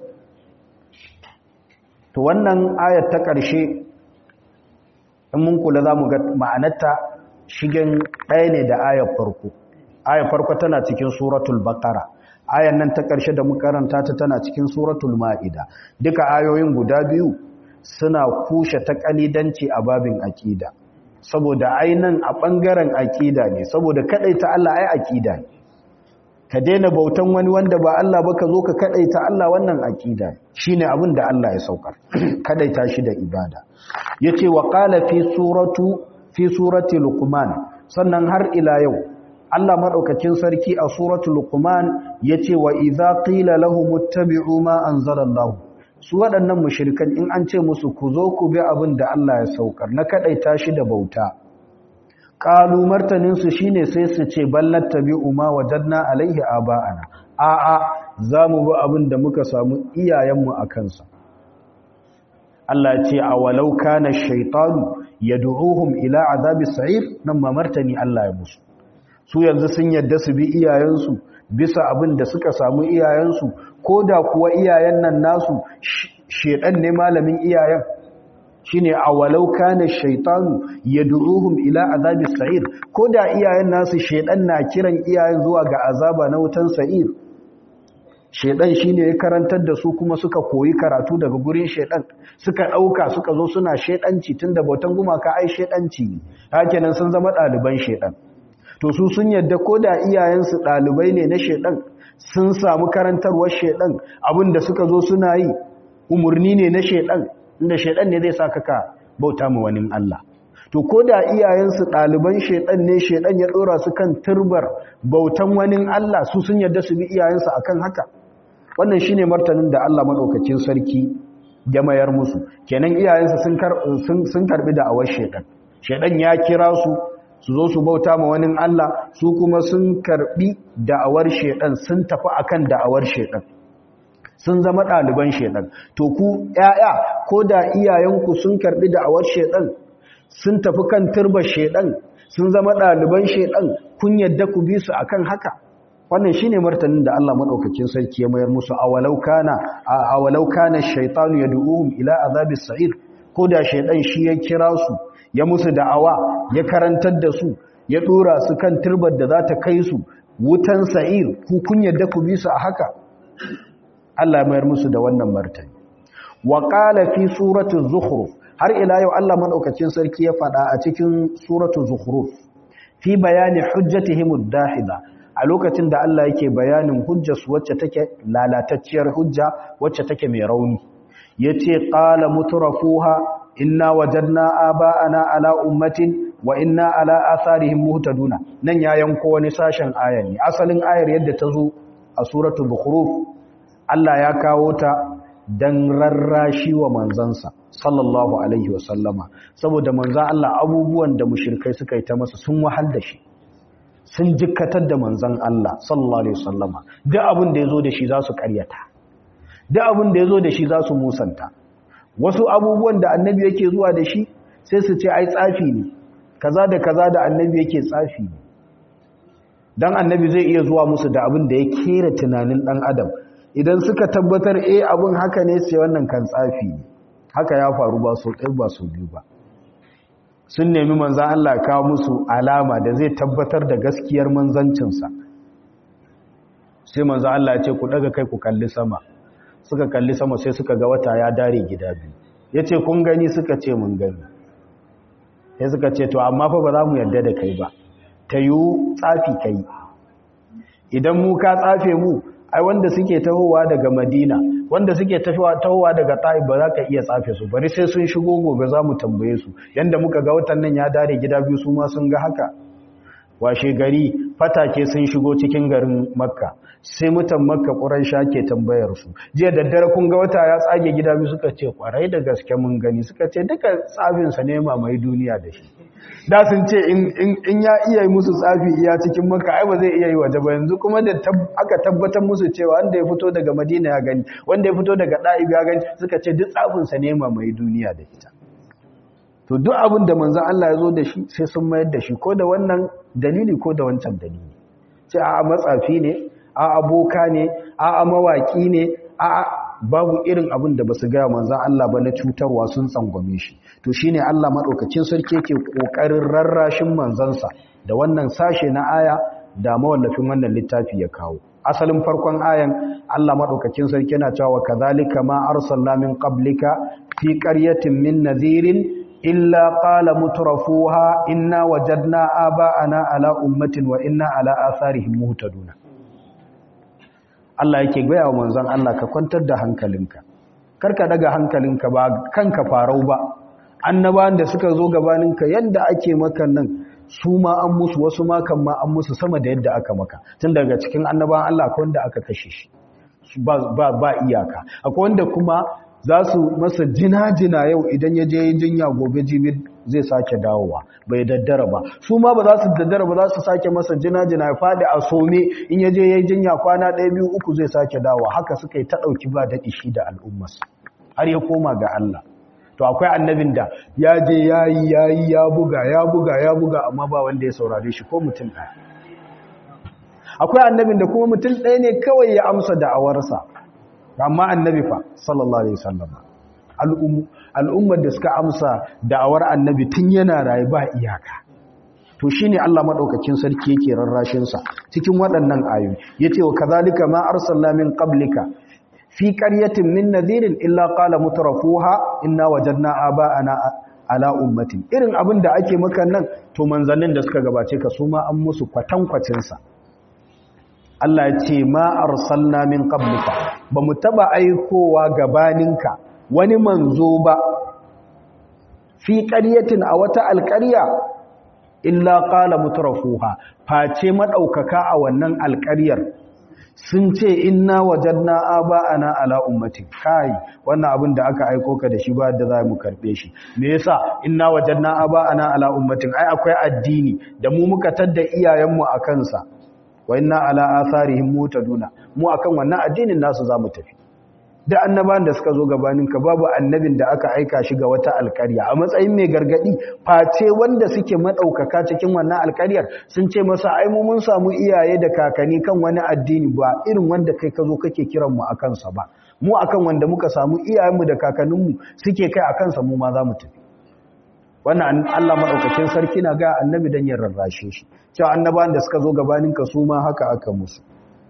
to wannan ayat ta ƙarshe in mun kula za mu ga ma'anarta shigen ɗaya ne da ayar farko ayar farko tana cikin suratul baqara ayan nan ta ƙarshe da makaranta ta tana cikin suratul ma'ida duka ayoyin guda biyu suna kushe ta ƙalidanci a babin aƙida saboda ainan a ɓangaren aƙida ne saboda kaɗaita Allah ai aƙida ne ka daina bautan wani wanda ba Allah ba ka zo ka kaɗaita Allah wannan aƙida shi ne abin da Allah ya saukar kaɗaita shi da ibada ya ce wa ƙala fi suratu fi surati luqman sannan har ila yau Allah maɗaukacin sarki a suratul Luqman yace wa idza qila lahum ittabi'u ma anzalallahu su waɗannan mushrikan in an ce musu ku zo ku bi abin da Allah ya saukar na kadaita shi da bauta qalu martanin su shine sai su ce ballattabi'u ma wajadna alaihi aba'ana a a zamu bi abin da muka samu iyayenmu a kansa Allah ya ce awalau kana shaytanu yad'uhum ila azabis sa'ir nan ma martani Allah ya musu su yanzu sun yadda su bi iyayensu bisa abin da suka samu iyayensu ko da kuwa iyayen nan nasu shedan ne malamin iyayen shine awalau kana shaytanu yad'uhum ila azabi sa'ir koda iyayen nasu shedan na kiran iyayen zuwa ga azaba na wutan sa'ir shedan shine ya karantar da su kuma suka koyi karatu daga gurin shedan suka dauka suka zo suna shedanci tunda bautan gumaka ai shedanci ne hakenan sun zama daliban shedan to su sun yadda koda iyayen su dalibai ne na shedan sun samu karantarwar shedan abinda suka zo suna yi umurni ne na shedan inda shedan ne zai saka ka bauta ma wani Allah to koda iyayen su daliban shedan ne shedan ya dora su kan turbar bautan wani Allah su sun yadda su bi iyayen su akan haka wannan shine martanin da Allah madaukakin sarki ya mayar musu kenan iyayensu sun sun karbi da awar shedan shedan ya kira su su zo su bauta ma wani Allah su kuma sun karbi da'awar shedan sun tafi akan da'awar shedan sun zama ɗaliban shedan to ku ƴaƴa ko da iyayenku sun karbi da'awar shedan sun tafi kan turbar shedan sun zama ɗaliban shedan kun yadda ku bi su akan haka wannan shine martanin da Allah madaukakin sarki ya mayar musu awalau kana awalau kana ash-shaytanu yad'uhum ila azabis sa'ir ko da shaydan shi ya kira su ya musu da'awa ya karantar da su ya dora su kan turbar da za ta kai su wutan sa'ir ku kun yadda ku bi su a haka Allah mayar musu da wannan martani wa qala fi surati zukhruf har ila yau Allah madaukakin sarki ya faɗa a cikin suratu zukhruf fi bayani hujjatihim ad-dahida a lokacin da Allah yake bayanin hujjarsu wacce take lalatacciyar hujja wacce take mai rauni yace qala mutrafuha inna wajadna aba'ana ala ummatin wa inna ala atharihim muhtaduna nan ya yanko wani sashen ayar ne asalin ayar yadda ta zo a suratul bukhruf Allah ya kawo ta dan rarrashi wa manzansa sallallahu alaihi wasallama saboda manzan Allah abubuwan da mushrikai suka yi ta masa sun wahal da shi sun jikkatar da manzan Allah sallallahu alaihi wasallama duk abin da yazo da shi za su karyata duk abin da yazo da shi za su musanta wasu abubuwan da annabi yake zuwa da shi sai su ce ai tsafi ne kaza da kaza da annabi yake tsafi ne dan annabi zai iya zuwa musu da abin da ya kera tunanin dan adam idan suka tabbatar eh abin haka ne sai wannan kan tsafi ne haka ya faru ba so ɗaya ba so biyu ba sun nemi manzan Allah kawo musu alama da zai tabbatar da gaskiyar manzancinsa sai manzan Allah ya ce ku daga kai ku kalli sama suka kalli sama sai suka ga wata ya dare gida biyu ya ce kun gani suka ce mun gani sai suka ce to amma fa ba za mu yarda da kai ba ta yiwu tsafi kai idan mu ka tsafe mu ai wanda suke tahowa daga madina wanda suke tahowa daga ta'ib ba za ka iya tsafe su bari sai sun shigo gobe za mu tambaye su yanda muka ga watan nan ya dare gida biyu su ma sun ga haka washe gari fatake sun shigo cikin garin makka sai mutan makka ƙuraisha ke tambayar su jiya daddare kun ga wata ya tsage gida biyu suka ce ƙwarai da gaske mun gani suka ce duka tsafinsa ne mamaye duniya da shi da sun ce in ya iya yi musu tsafi iya cikin makka ai ba zai iya yi waje ba yanzu kuma da aka tabbatar musu cewa wanda ya fito daga madina ya gani wanda ya fito daga ɗa'ib ya gani suka ce duk tsafinsa ne mamaye duniya da ita to duk abin da manzan Allah ya zo da shi sai sun mayar da shi ko da wannan dalili ko da wancan dalili ce a matsafi ne a aboka ne a mawaki ne a babu irin abin da basu gaya manzan Allah ba na cutarwa sun tsangwame shi to shine Allah madaukakin sarki yake kokarin rarrashin manzansa da wannan sashe na aya da mawallafin wannan littafi ya kawo asalin farkon ayan Allah madaukakin sarki yana cewa kadhalika ma arsalna min qablika fi qaryatin min nadhirin illa qala mutrafuha inna wajadna aba'ana ala ummatin wa inna ala atharihim muhtaduna Allah yake gaya wa manzon Allah ka kwantar da hankalinka karka daga hankalinka ba kanka farau ba annabawan da suka zo gabaninka yadda ake maka nan su ma an musu wasu ma kan ma an musu sama da yadda aka maka tun daga cikin annabawan Allah akwai wanda aka kashe shi ba ba ba iyaka akwai wanda kuma za su masa jina-jina yau idan ya je jinya gobe jibi zai sake dawowa bai daddara ba su ma ba za su daddara ba za su sake masa jina-jina ya faɗi a some in ya je ya yi jinya kwana ɗaya biyu uku zai sake dawowa haka suka yi ta ɗauki ba daɗi shi da al'ummas har ya koma ga Allah to akwai annabin da ya je ya yi ya yi ya buga ya buga ya buga amma ba wanda ya saurare shi ko mutum ɗaya akwai annabin da kuma mutum ɗaya ne kawai ya amsa da'awarsa amma annabi fa sallallahu alaihi wasallam al'ummar da suka amsa da'awar annabi tun yana rayu ba iyaka to shine Allah madaukakin sarki yake rarrashin sa cikin waɗannan ayoyi yace wa kazalika ma arsalna min qablika fi qaryatin min nadhirin illa qala mutrafuha inna wajadna aba'ana ala ummatin irin abin da ake maka nan to manzannin da suka gabace ka su ma an musu kwatankwacin sa Allah ya ce ma arsalna min qablika ba mu taba aikowa gabaninka wani manzo ba fi qaryatin a wata alƙarya illa qala mutrafuha face madaukaka a wannan alƙaryar sun ce inna wajadna aba'ana ala ummati kai wannan abin da aka aiko ka da shi ba da za mu karbe shi me yasa inna wajadna aba'ana ala ummatin ai akwai addini da mu muka tadda iyayenmu a kansa wa inna ala atharihim mutaduna mu akan wannan addinin nasu zamu tafi da annaban da suka zo gabanin ka babu annabin da aka aika shi ga wata alƙarya a matsayin mai gargadi face wanda suke madaukaka cikin wannan alƙaryar sun ce masa ai mu mun samu iyaye da kakanni kan wani addini ba irin wanda kai ka zo kake kiran mu akan sa ba mu akan wanda muka samu iyayenmu da kakanninmu suke kai akan sa mu ma za mu tafi wannan Allah madaukakin sarki na ga annabi dan ya rarrashe shi cewa annabawan da suka zo gabanin ka su ma haka aka musu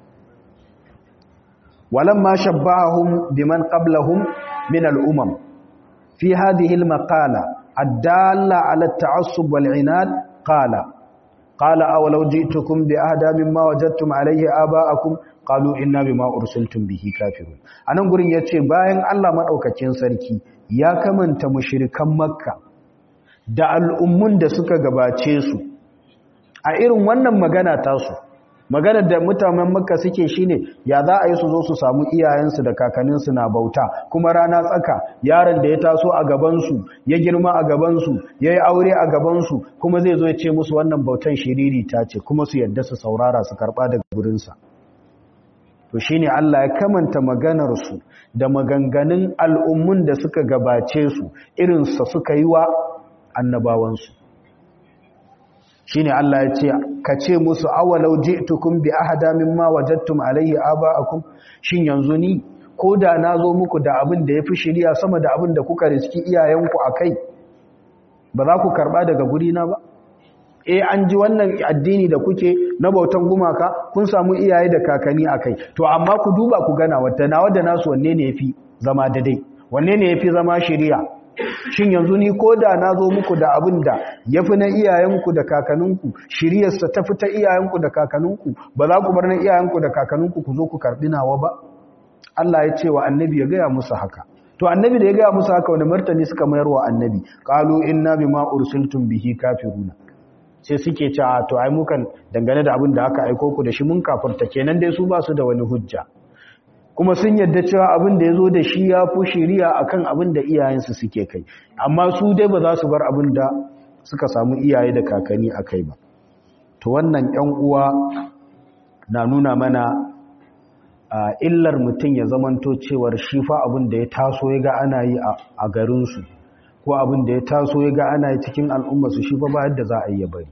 ولما شبههم بمن قبلهم من الأمم في هذه المقالة الدالة على التعصب والعناد قال قال أولو جئتكم بأهدى مما وجدتم عليه آباءكم قالوا إنا بما أرسلتم به كافرون أنا أقول يتشي باين الله مدعوكتين سركي يا كمن تمشركا مكة da al'ummun da suka gabace su a irin wannan magana tasu maganar da mutanen makka suke shine ya za a yi su zo su samu iyayensu da kakanninsu na bauta kuma rana tsaka yaron da ya taso a gabansu ya girma a gabansu ya yi aure a gabansu kuma zai zo ya ce musu wannan bautan shiriri ta ce kuma su yadda su saurara su karɓa daga gurinsa to shine Allah ya kamanta maganarsu da maganganun al'ummun da suka gabace su irinsa suka yi wa annabawansu shine Allah ya ce ka ce musu awalau ji'tukum bi ahada mimma wajadtum alayhi aba'akum shin yanzu ni ko da nazo muku da abin da yafi shiriya sama da abin da kuka riski iyayenku akai ba za ku karba daga guri na ba eh an ji wannan addini da kuke na bautan gumaka kun samu iyaye da kakanni akai to amma ku duba ku gana wata nawa da nasu wanne ne yafi zama daidai wanne ne yafi zama shiriya shin yanzu ni ko da na zo muku da abin da ya fi na iyayenku da kakanninku shiryarsa ta fi ta iyayenku da kakanninku ba za ku bar na iyayenku da kakanninku ku zo ku karɓi nawa ba Allah ya ce wa annabi ya gaya musu haka to annabi da ya gaya musu haka wani martani suka mayar wa annabi qalu inna bima ursiltum bihi kafiruna sai suke ce a to ai mukan dangane da abin da aka aiko ku da shi mun kafirta kenan dai su ba su da wani hujja kuma sun yadda cewa abin da ya zo da shi ya fi shiriya a kan abin da iyayensu suke kai amma su dai ba za su bar abin da suka samu iyaye da kakanni a kai ba to wannan ‘yan uwa na nuna mana a illar mutum ya zamanto cewar shi fa abin da ya taso ya ga ana yi a garinsu ko abin da ya taso ya ga ana yi cikin al'ummarsu shi fa ba yadda za a yi ya bari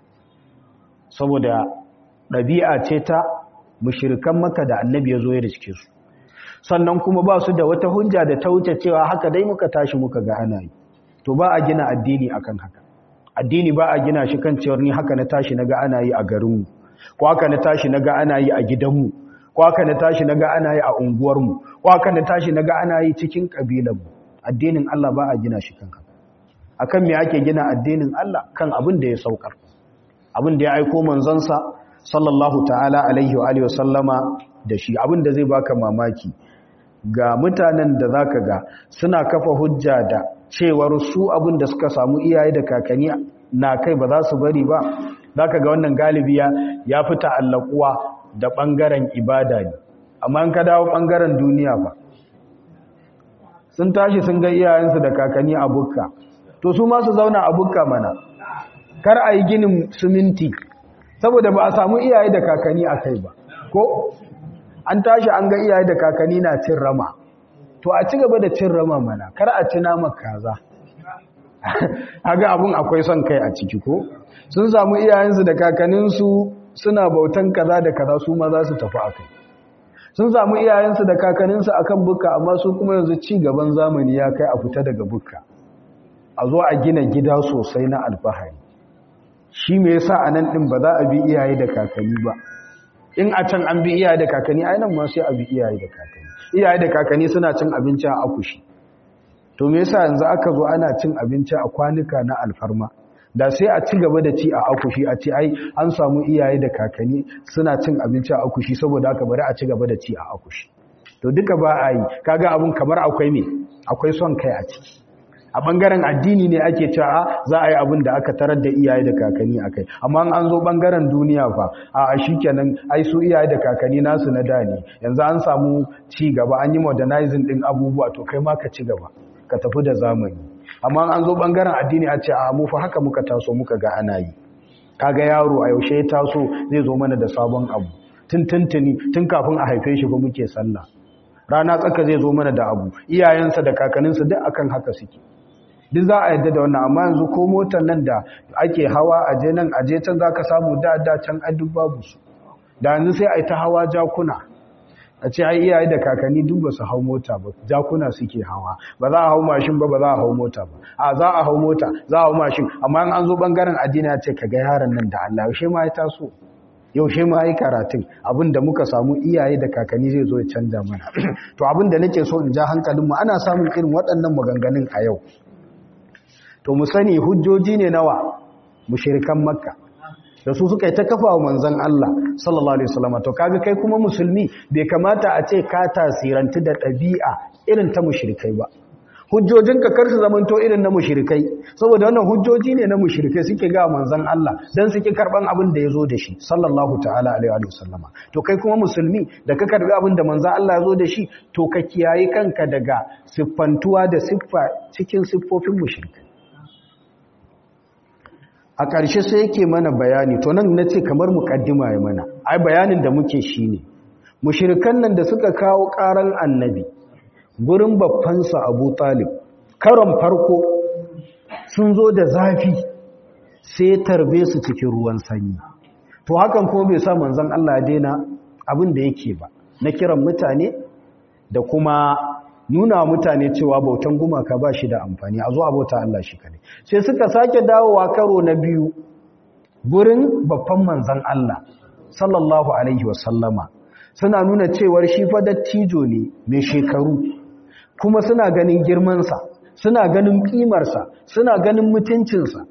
saboda ɗabi'a ce ta mushirikan maka da annabi ya zo ya riske su sannan kuma ba su da wata hujja da ta wuce cewa haka dai muka tashi muka ga ana yi to ba a gina addini akan haka addini ba a gina shi kan cewar ni haka na tashi na ga ana yi a garinmu ko haka na tashi na ga ana yi a gidanmu ko haka na tashi na ga ana yi a unguwarmu ko haka na tashi na ga ana yi cikin ƙabilanmu addinin Allah ba a gina shi kan haka akan me ake gina addinin Allah kan abin da ya saukar abin da ya aiko manzansa sallallahu ta'ala alaihi wa alihi wasallama da shi abinda zai baka mamaki ga mutanen da zaka ga suna kafa hujja da cewar su abinda suka samu iyaye da kakanni na kai ba za su bari ba zaka ga wannan galibi ya fita allakuwa da bangaren ibada ne amma an ka dawo bangaren duniya ba sun tashi sun ga iyayensu da kakanni a bukka to su ma su zauna a bukka mana kar a yi ginin siminti saboda ba a samu iyaye da kakanni a kai ba ko an tashi an ga iyaye da kakanni na cin rama to a ci gaba da cin rama mana kar a ci nama kaza haga abun akwai son kai a ciki ko sun samu iyayensu da kakanninsu suna bautan kaza da kaza su ma za su tafi a kai sun samu iyayensu da kakanninsu akan bukka amma su kuma yanzu ci gaban zamani ya kai a fita daga bukka a zo a gina gida sosai na alfahari shi me yasa a nan ɗin ba za a bi iyaye da kakanni ba in a can an bi iyaye da kakanni ai nan ma sai a bi iyaye da kakanni iyaye da kakanni suna cin abinci a akushi to me yasa yanzu aka zo ana cin abinci a kwanuka na alfarma da sai a ci gaba da ci a akushi a ci ai an samu iyaye da kakanni suna cin abinci a akushi saboda haka bari a ci gaba da ci a akushi to duka ba a yi kaga abun kamar akwai me akwai son kai a ciki a bangaren addini ne ake cewa za a yi abin da aka tarar da iyaye da kakanni a kai amma an zo bangaren duniya fa a shi kenan ai su iyaye da kakanni nasu na da ne yanzu an samu ci gaba an yi modernizing din abubuwa to kai ma ka ci gaba ka tafi da zamani amma an zo bangaren addini a ce a mu fa haka muka taso muka ga ana yi kaga yaro a yaushe ya taso zai zo mana da sabon abu tun tuntuni tun kafin a haife shi fa muke sallah rana tsaka zai zo mana da abu iyayensa da kakanninsa duk akan haka suke duk za a yadda da wannan amma yanzu ko motar nan da ake hawa a je nan a je can za ka samu da da can a duk babu su da yanzu sai a yi ta hawa jakuna a ce ai iyaye da kakanni duk ba su hau mota ba jakuna suke hawa ba za a hau mashin ba ba za a hau mota ba a za a hau mota za a hau mashin amma in an zo bangaren addini ya ce ka ga yaron nan da Allah yaushe ma ya taso yaushe ma yi karatun abin da muka samu iyaye da kakanni zai zo ya canja mana to abin da nake so in ja hankalinmu ana samun irin waɗannan maganganun a yau to mu sani hujjoji ne nawa mushirikan makka da su suka yi ta kafa wa manzon Allah sallallahu alaihi wasallam to kaga kai kuma musulmi bai kamata a ce ka tasirantu da ɗabi'a irin ta mushrikai ba hujjojinka kar su zamanto irin na mushrikai saboda wannan hujjoji ne na mushrikai suke ga manzon Allah dan suke karban abin da yazo da shi sallallahu ta'ala alaihi wasallama to kai kuma musulmi da ka karbi abin da manzon Allah yazo da shi to ka kiyaye kanka daga siffantuwa da siffa cikin siffofin mushrikai a ƙarshe sai yake mana bayani to nan na ce kamar muƙaddima ya mana ai bayanin da muke shi ne mushirikan nan da suka kawo ƙaran annabi gurin babbansa abu talib karon farko sun zo da zafi sai tarbe su cikin ruwan sanyi to hakan kuma bai sa manzon Allah daina abin da yake ba na kiran mutane da kuma nuna mutane cewa bautan gumaka ba shi da amfani a zo a bauta Allah shi kane sai suka sake dawowa karo na biyu gurin babban manzan Allah sallallahu alaihi wasallama suna nuna cewar shi fa dattijo ne mai shekaru kuma suna ganin girmansa suna ganin kimarsa suna ganin mutuncinsa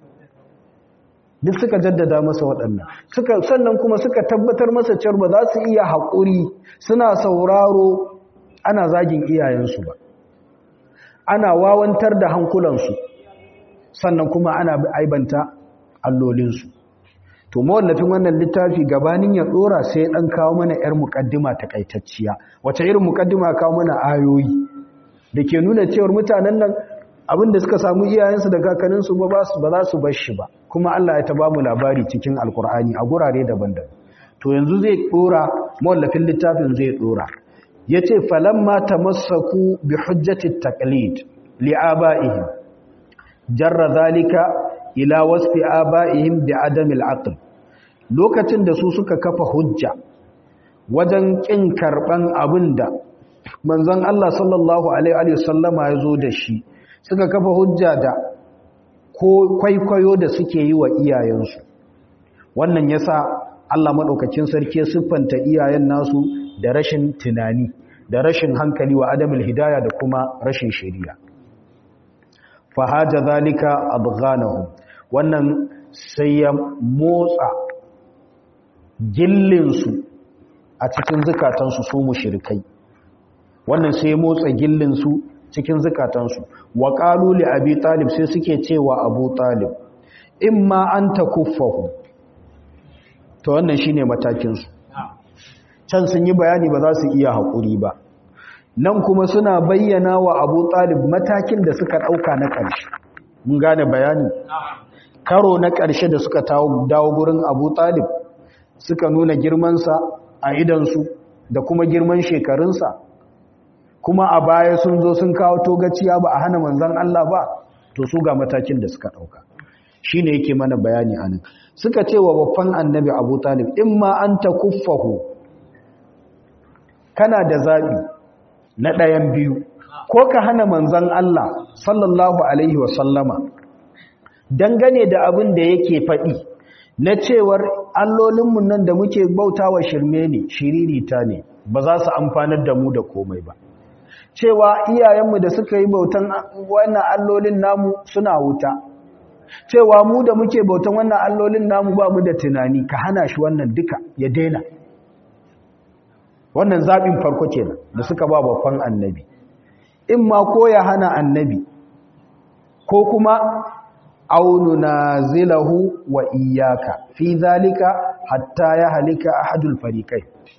duk suka jaddada masa waɗannan suka sannan kuma suka tabbatar masa cewa ba za su iya haƙuri suna sauraro ana zagin iyayensu ba ana wawantar da hankulansu sannan kuma ana aibanta allolinsu to mawallafin wannan littafi gabanin ya dora sai dan kawo mana yar mukaddima takaitacciya wace irin mukaddima kawo mana ayoyi dake nuna cewa mutanen nan abinda suka samu iyayensu da kakanninsu ba ba za su bar shi ba kuma Allah ya ta ba mu labari cikin alkur'ani a gurare daban-daban to yanzu zai dora mawallafin littafin zai dora yace falamma tamassaku bi hujjati taqlid li abaihim jarra zalika ila wasfi abaihim bi adamil aql lokacin da su suka kafa hujja wajen kin karban abinda manzon Allah sallallahu alaihi wa sallama yazo da shi suka kafa hujja da ko kwaikwayo da suke yi wa iyayensu wannan yasa Allah madaukakin sarki ya siffanta iyayen nasu da rashin tunani da rashin hankali wa adamul hidaya da kuma rashin shari'a fahaja zalika abghanahum wannan sai ya motsa gillinsu a cikin zukatansu su mushrikai wannan sai ya motsa gillinsu cikin zukatansu wa qalu li abi talib sai suke cewa abu talib imma an takuffahu to wannan shine matakin su can sun yi bayani ba za su iya haƙuri ba nan kuma suna bayyana wa abu talib matakin da suka ɗauka na ƙarshe mun gane bayani karo na ƙarshe da suka dawo gurin abu talib suka nuna girmansa a idansu da kuma girman shekarunsa kuma a baya sun zo sun kawo togaciya ba a hana manzan Allah ba to su ga matakin da suka ɗauka shi ne yake mana bayani a nan suka ce wa babban annabi abu talib in ma an ta kuffahu kana da zaɓi na ɗayan biyu ko ka hana manzan Allah sallallahu alaihi wasallama dangane da abin da yake faɗi na cewar allolinmu nan da muke bautawa shirme ne shiririta ne ba za su amfanar da mu da komai ba cewa iyayenmu da suka yi bautan wannan allolin namu suna wuta cewa mu da muke bautan wannan allolin namu ba mu da tunani ka hana shi wannan duka ya daina wannan zaɓin farko kenan da suka ba babban annabi in ma ko ya hana annabi ko kuma aunu na zilahu wa iyaka fi zalika hatta ya halika ahadul farikai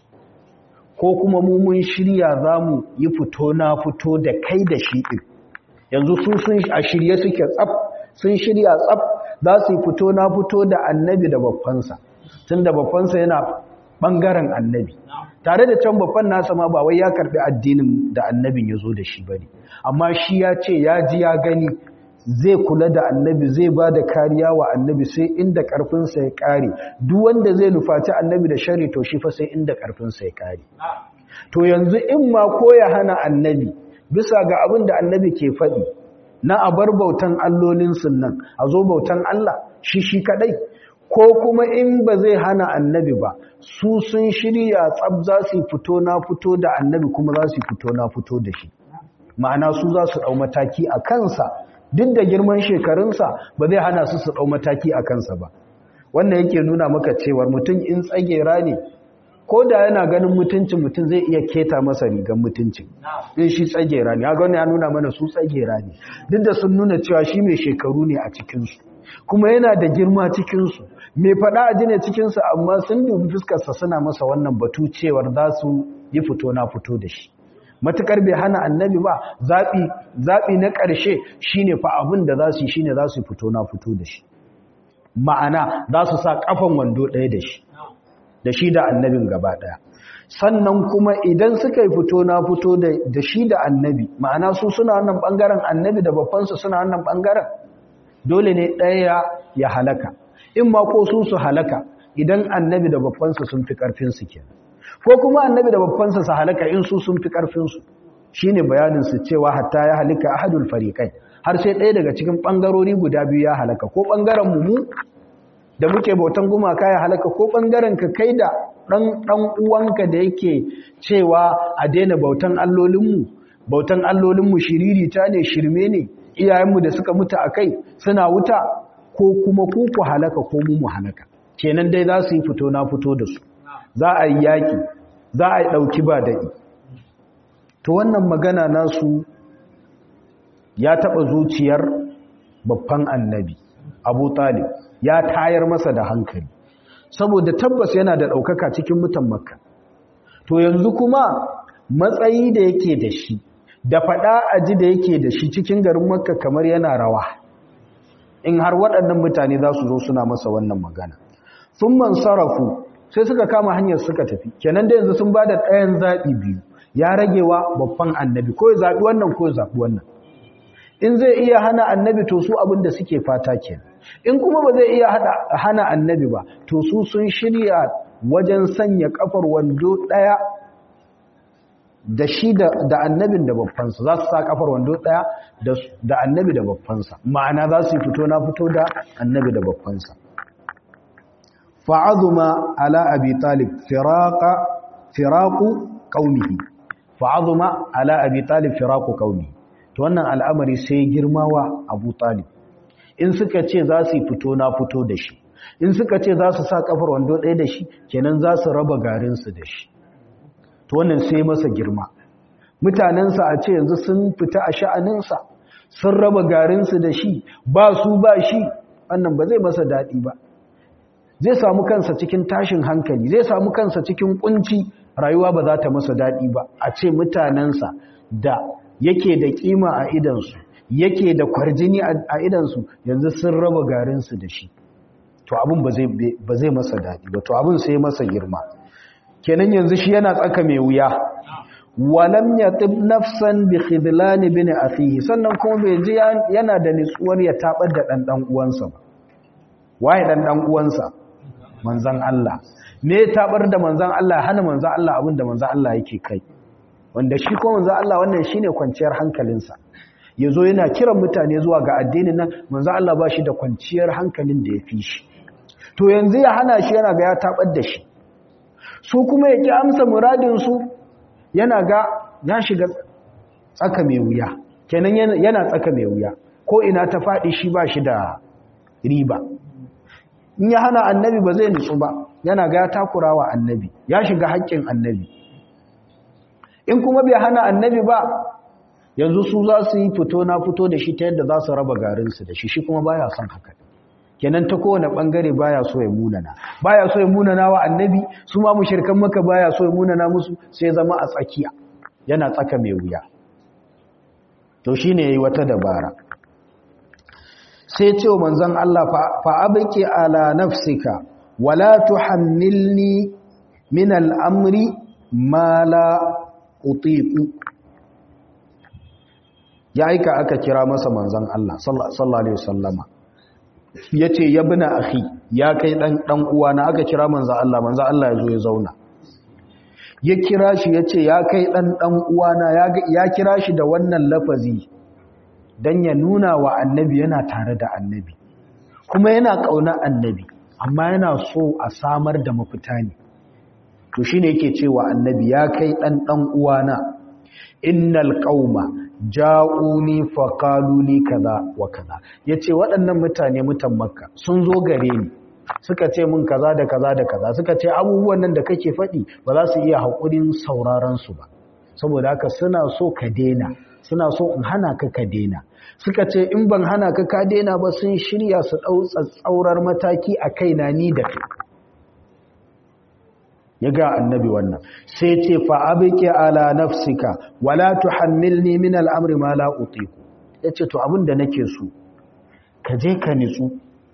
ko kuma mu mun shirya za mu yi fito na fito da kai da shi ɗin yanzu su sun a shirye suke tsaf sun shirya tsaf za su yi fito na fito da annabi da babbansa tun da babbansa yana ɓangaren annabi tare da can babban nasa ma ba wai ya karɓi addinin da annabin ya zo da shi ba ne amma shi ya ce ya ji ya gani zai kula da annabi zai ba da kariya wa annabi sai inda ƙarfinsa ya ƙare duk wanda zai nufaci annabi da shari to shi fa sai inda ƙarfinsa ya ƙare to yanzu in ma ko ya hana annabi bisa ga abin da annabi ke faɗi na a bar bautan allolinsu nan a zo bautan Allah shi shi kaɗai ko kuma in ba zai hana annabi ba su sun shirya tsab za su fito na fito da annabi kuma za su fito na fito da shi ma'ana su za su ɗau mataki a kansa duk da girman shekarunsa ba zai hana su su ɗau mataki a kansa ba wannan yake nuna maka cewar mutum in tsagera ne ko da yana ganin mutuncin mutum zai iya keta masa rigar mutuncin in shi tsagera ne ya gani ya nuna mana su tsagera ne duk da sun nuna cewa shi mai shekaru ne a cikinsu kuma yana da girma cikinsu mai faɗa a jine cikinsu amma sun dubi fuskarsa suna masa wannan batu cewar za su yi fito na fito da shi matukar bai hana annabi ba zaɓi na ƙarshe shine fa abin da za su yi shine za su fito na fito da shi ma'ana za su sa ƙafan wando ɗaya da shi da shi da annabin gaba ɗaya sannan kuma idan suka yi fito na fito da shi da annabi ma'ana su suna wannan ɓangaren annabi da babbansu suna wannan ɓangaren dole ne ɗaya ya halaka in ma ko su su halaka idan annabi da babbansu sun fi ƙarfinsu kenan ko kuma annabi da babbansa su halaka in su sun fi ƙarfinsu shi ne bayaninsu cewa hatta ya halika ahadul fariƙai har sai ɗaya daga cikin ɓangarori guda biyu ya halaka ko ɓangaren mu da muke bautan gumaka ya halaka ko ɓangaren ka kai da ɗan uwanka da yake cewa a daina bautan allolinmu bautan allolinmu shiririta ne shirme ne iyayenmu da suka mutu a kai suna wuta ko kuma ku ku halaka ko mu mu halaka kenan dai za su yi fito na fito da su za a yi yaƙi za a yi ɗauki ba daɗi to wannan magana nasu ya taɓa zuciyar babban annabi abu talib ya tayar masa da hankali saboda tabbas yana da ɗaukaka cikin mutan makka to yanzu kuma matsayi da yake da shi da faɗa aji da yake da shi cikin garin makka kamar yana rawa in har waɗannan mutane za su zo suna masa wannan magana sun man sarrafu sai suka kama hanyar suka tafi kenan da yanzu sun ba da ɗayan zaɓi biyu ya ragewa babban annabi ko ya zaɓi wannan ko ya zaɓi wannan in zai iya hana annabi to su abin da suke fata kenan in kuma ba zai iya hana annabi ba to su sun shirya wajen sanya kafar wando ɗaya da shi da annabin da babbansa za su sa kafar wando ɗaya da annabi da babbansa ma'ana za su yi fito na fito da annabi da babbansa fa'azuma ala abi talib firaqa firaqu qaumihi fa'azuma ala abi talib firaqu qaumihi to wannan al'amari sai girmawa abu talib in suka ce za su fito na fito da shi in suka ce za su sa kafar wando ɗaya da shi kenan za su raba garinsu da shi to wannan sai masa girma mutanensa a ce yanzu sun fita a sha'aninsa sun raba garinsu da shi ba su ba shi wannan ba zai masa daɗi ba zai samu kansa cikin tashin hankali zai samu kansa cikin kunci rayuwa ba za ta masa daɗi ba a ce mutanensa da yake da kima a idansu yake da kwarjini a idansu yanzu sun raba garinsu da shi to abin ba zai masa daɗi ba to abin sai masa girma kenan yanzu shi yana tsaka mai wuya walam yatib nafsan bi khidlan bin akhihi sannan kuma bai ji yana da nitsuwar ya tabar da dan dan uwansa ba waye dan dan uwansa manzan Allah me ya tabar da manzan Allah hana manzan Allah abin da manzan Allah yake kai wanda shi ko manzan Allah wannan shine kwanciyar hankalinsa yazo yana kiran mutane zuwa ga addinin nan manzan Allah ba shi da kwanciyar hankalin da ya fi shi to yanzu ya hana shi yana ga ya tabar da shi su kuma ya ki amsa muradin su yana ga ya shiga tsaka mai wuya kenan yana tsaka mai wuya ko ina ta faɗi shi ba shi da riba in ya hana annabi ba zai nutsu ba yana ga ya takura wa annabi ya shiga haƙƙin annabi in kuma bai hana annabi ba yanzu su za su yi fito na fito da shi ta yadda za su raba garinsu da shi shi kuma baya son haka kenan ta kowane ɓangare baya so ya munana baya so ya munana wa annabi su ma mushirkan maka baya so ya munana musu sai zama a tsakiya yana tsaka mai wuya to shine yayi wata dabara sai ce wa manzon Allah fa abqi ala nafsika wala tuhammilni min al-amri ma la utiqu ya aika aka kira masa manzon Allah sallallahu alaihi wasallama yace yabna akhi ya kai dan dan uwana aka kira manzon Allah manzon Allah ya zo ya zauna ya kira shi yace ya kai dan dan uwana ya kira shi da wannan lafazi don ya nuna wa annabi yana tare da annabi kuma yana ƙauna annabi amma yana so a samar da mafita ne to shi ne yake cewa annabi ya kai ɗan ɗan uwana innal qauma ja'uni faqaluli kaza wa kaza yace waɗannan mutane mutan makka sun zo gare ni suka ce mun kaza da kaza da kaza suka ce abubuwan nan da kake faɗi ba za su iya haƙurin sauraron su ba saboda haka suna so ka dena suna so in hana ka ka dena suka ce in ban hana ka ka dena ba sun shirya su ɗau tsatsaurar mataki a kaina ni da kai ya ga annabi wannan sai ce fa abike ala nafsika wala tuhammilni min al'amri ma la utiku yace to abin da nake so ka je ka nitsu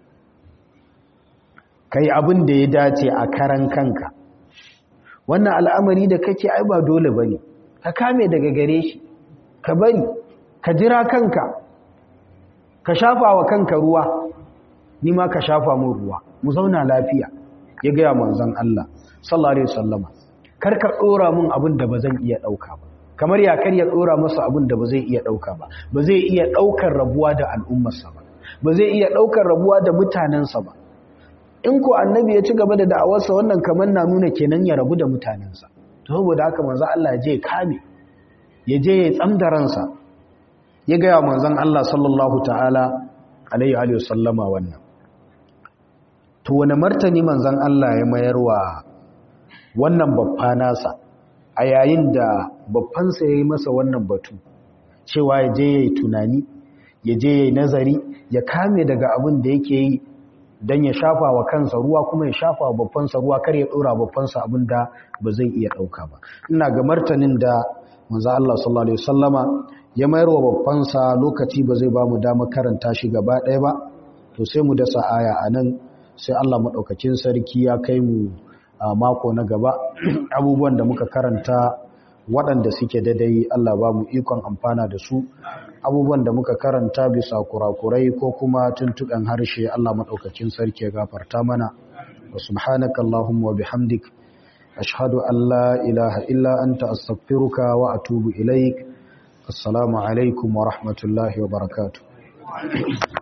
kai abin da ya dace a karan kanka wannan al'amari da kake ai ba dole bane ka kame daga gare shi ka bari ka jira kanka ka shafa wa kanka ruwa ni ma ka shafa mun ruwa mu zauna lafiya ya gaya manzon Allah sallallahu alaihi wasallama kar ka dora mun abin da bazan iya dauka ba kamar ya kar ya dora masa abin da ba zai iya dauka ba ba zai iya daukar rabuwa da al'ummarsa ba ba zai iya daukar rabuwa da mutanensa ba in ko annabi ya ci gaba da da'awarsa wannan kamar na nuna kenan ya rabu da mutanensa to saboda haka manzo Allah ya je kame ya je ya tsamda ransa ya ga manzon Allah sallallahu ta'ala alaihi wa sallama wannan to wani martani manzon Allah ya mayarwa wannan babba nasa a yayin da babbansa ya yi masa wannan batu cewa ya je ya yi tunani ya je ya yi nazari ya kame daga abin da yake yi don ya shafa wa kansa ruwa kuma ya shafa wa babbansa ruwa kar ya ɗora babbansa abin da ba zai iya ɗauka ba ina ga martanin da manzo Allah sallallahu alaihi wasallama ya mayar wa babbansa lokaci ba zai ba mu dama karanta shi gaba ɗaya ba to sai mu dasa aya a nan sai Allah maɗaukakin sarki ya kai mu a mako na gaba abubuwan da muka karanta waɗanda suke daidai Allah ba mu ikon amfana da su abubuwan da muka karanta bisa kurakurai ko kuma tuntuɓen harshe Allah maɗaukakin sarki ya gafarta mana wa subhanaka Allahumma wa bihamdik ashhadu an la ilaha illa anta astaghfiruka wa atubu ilaik assalamu alaikum wa rahmatullahi wa barakatuh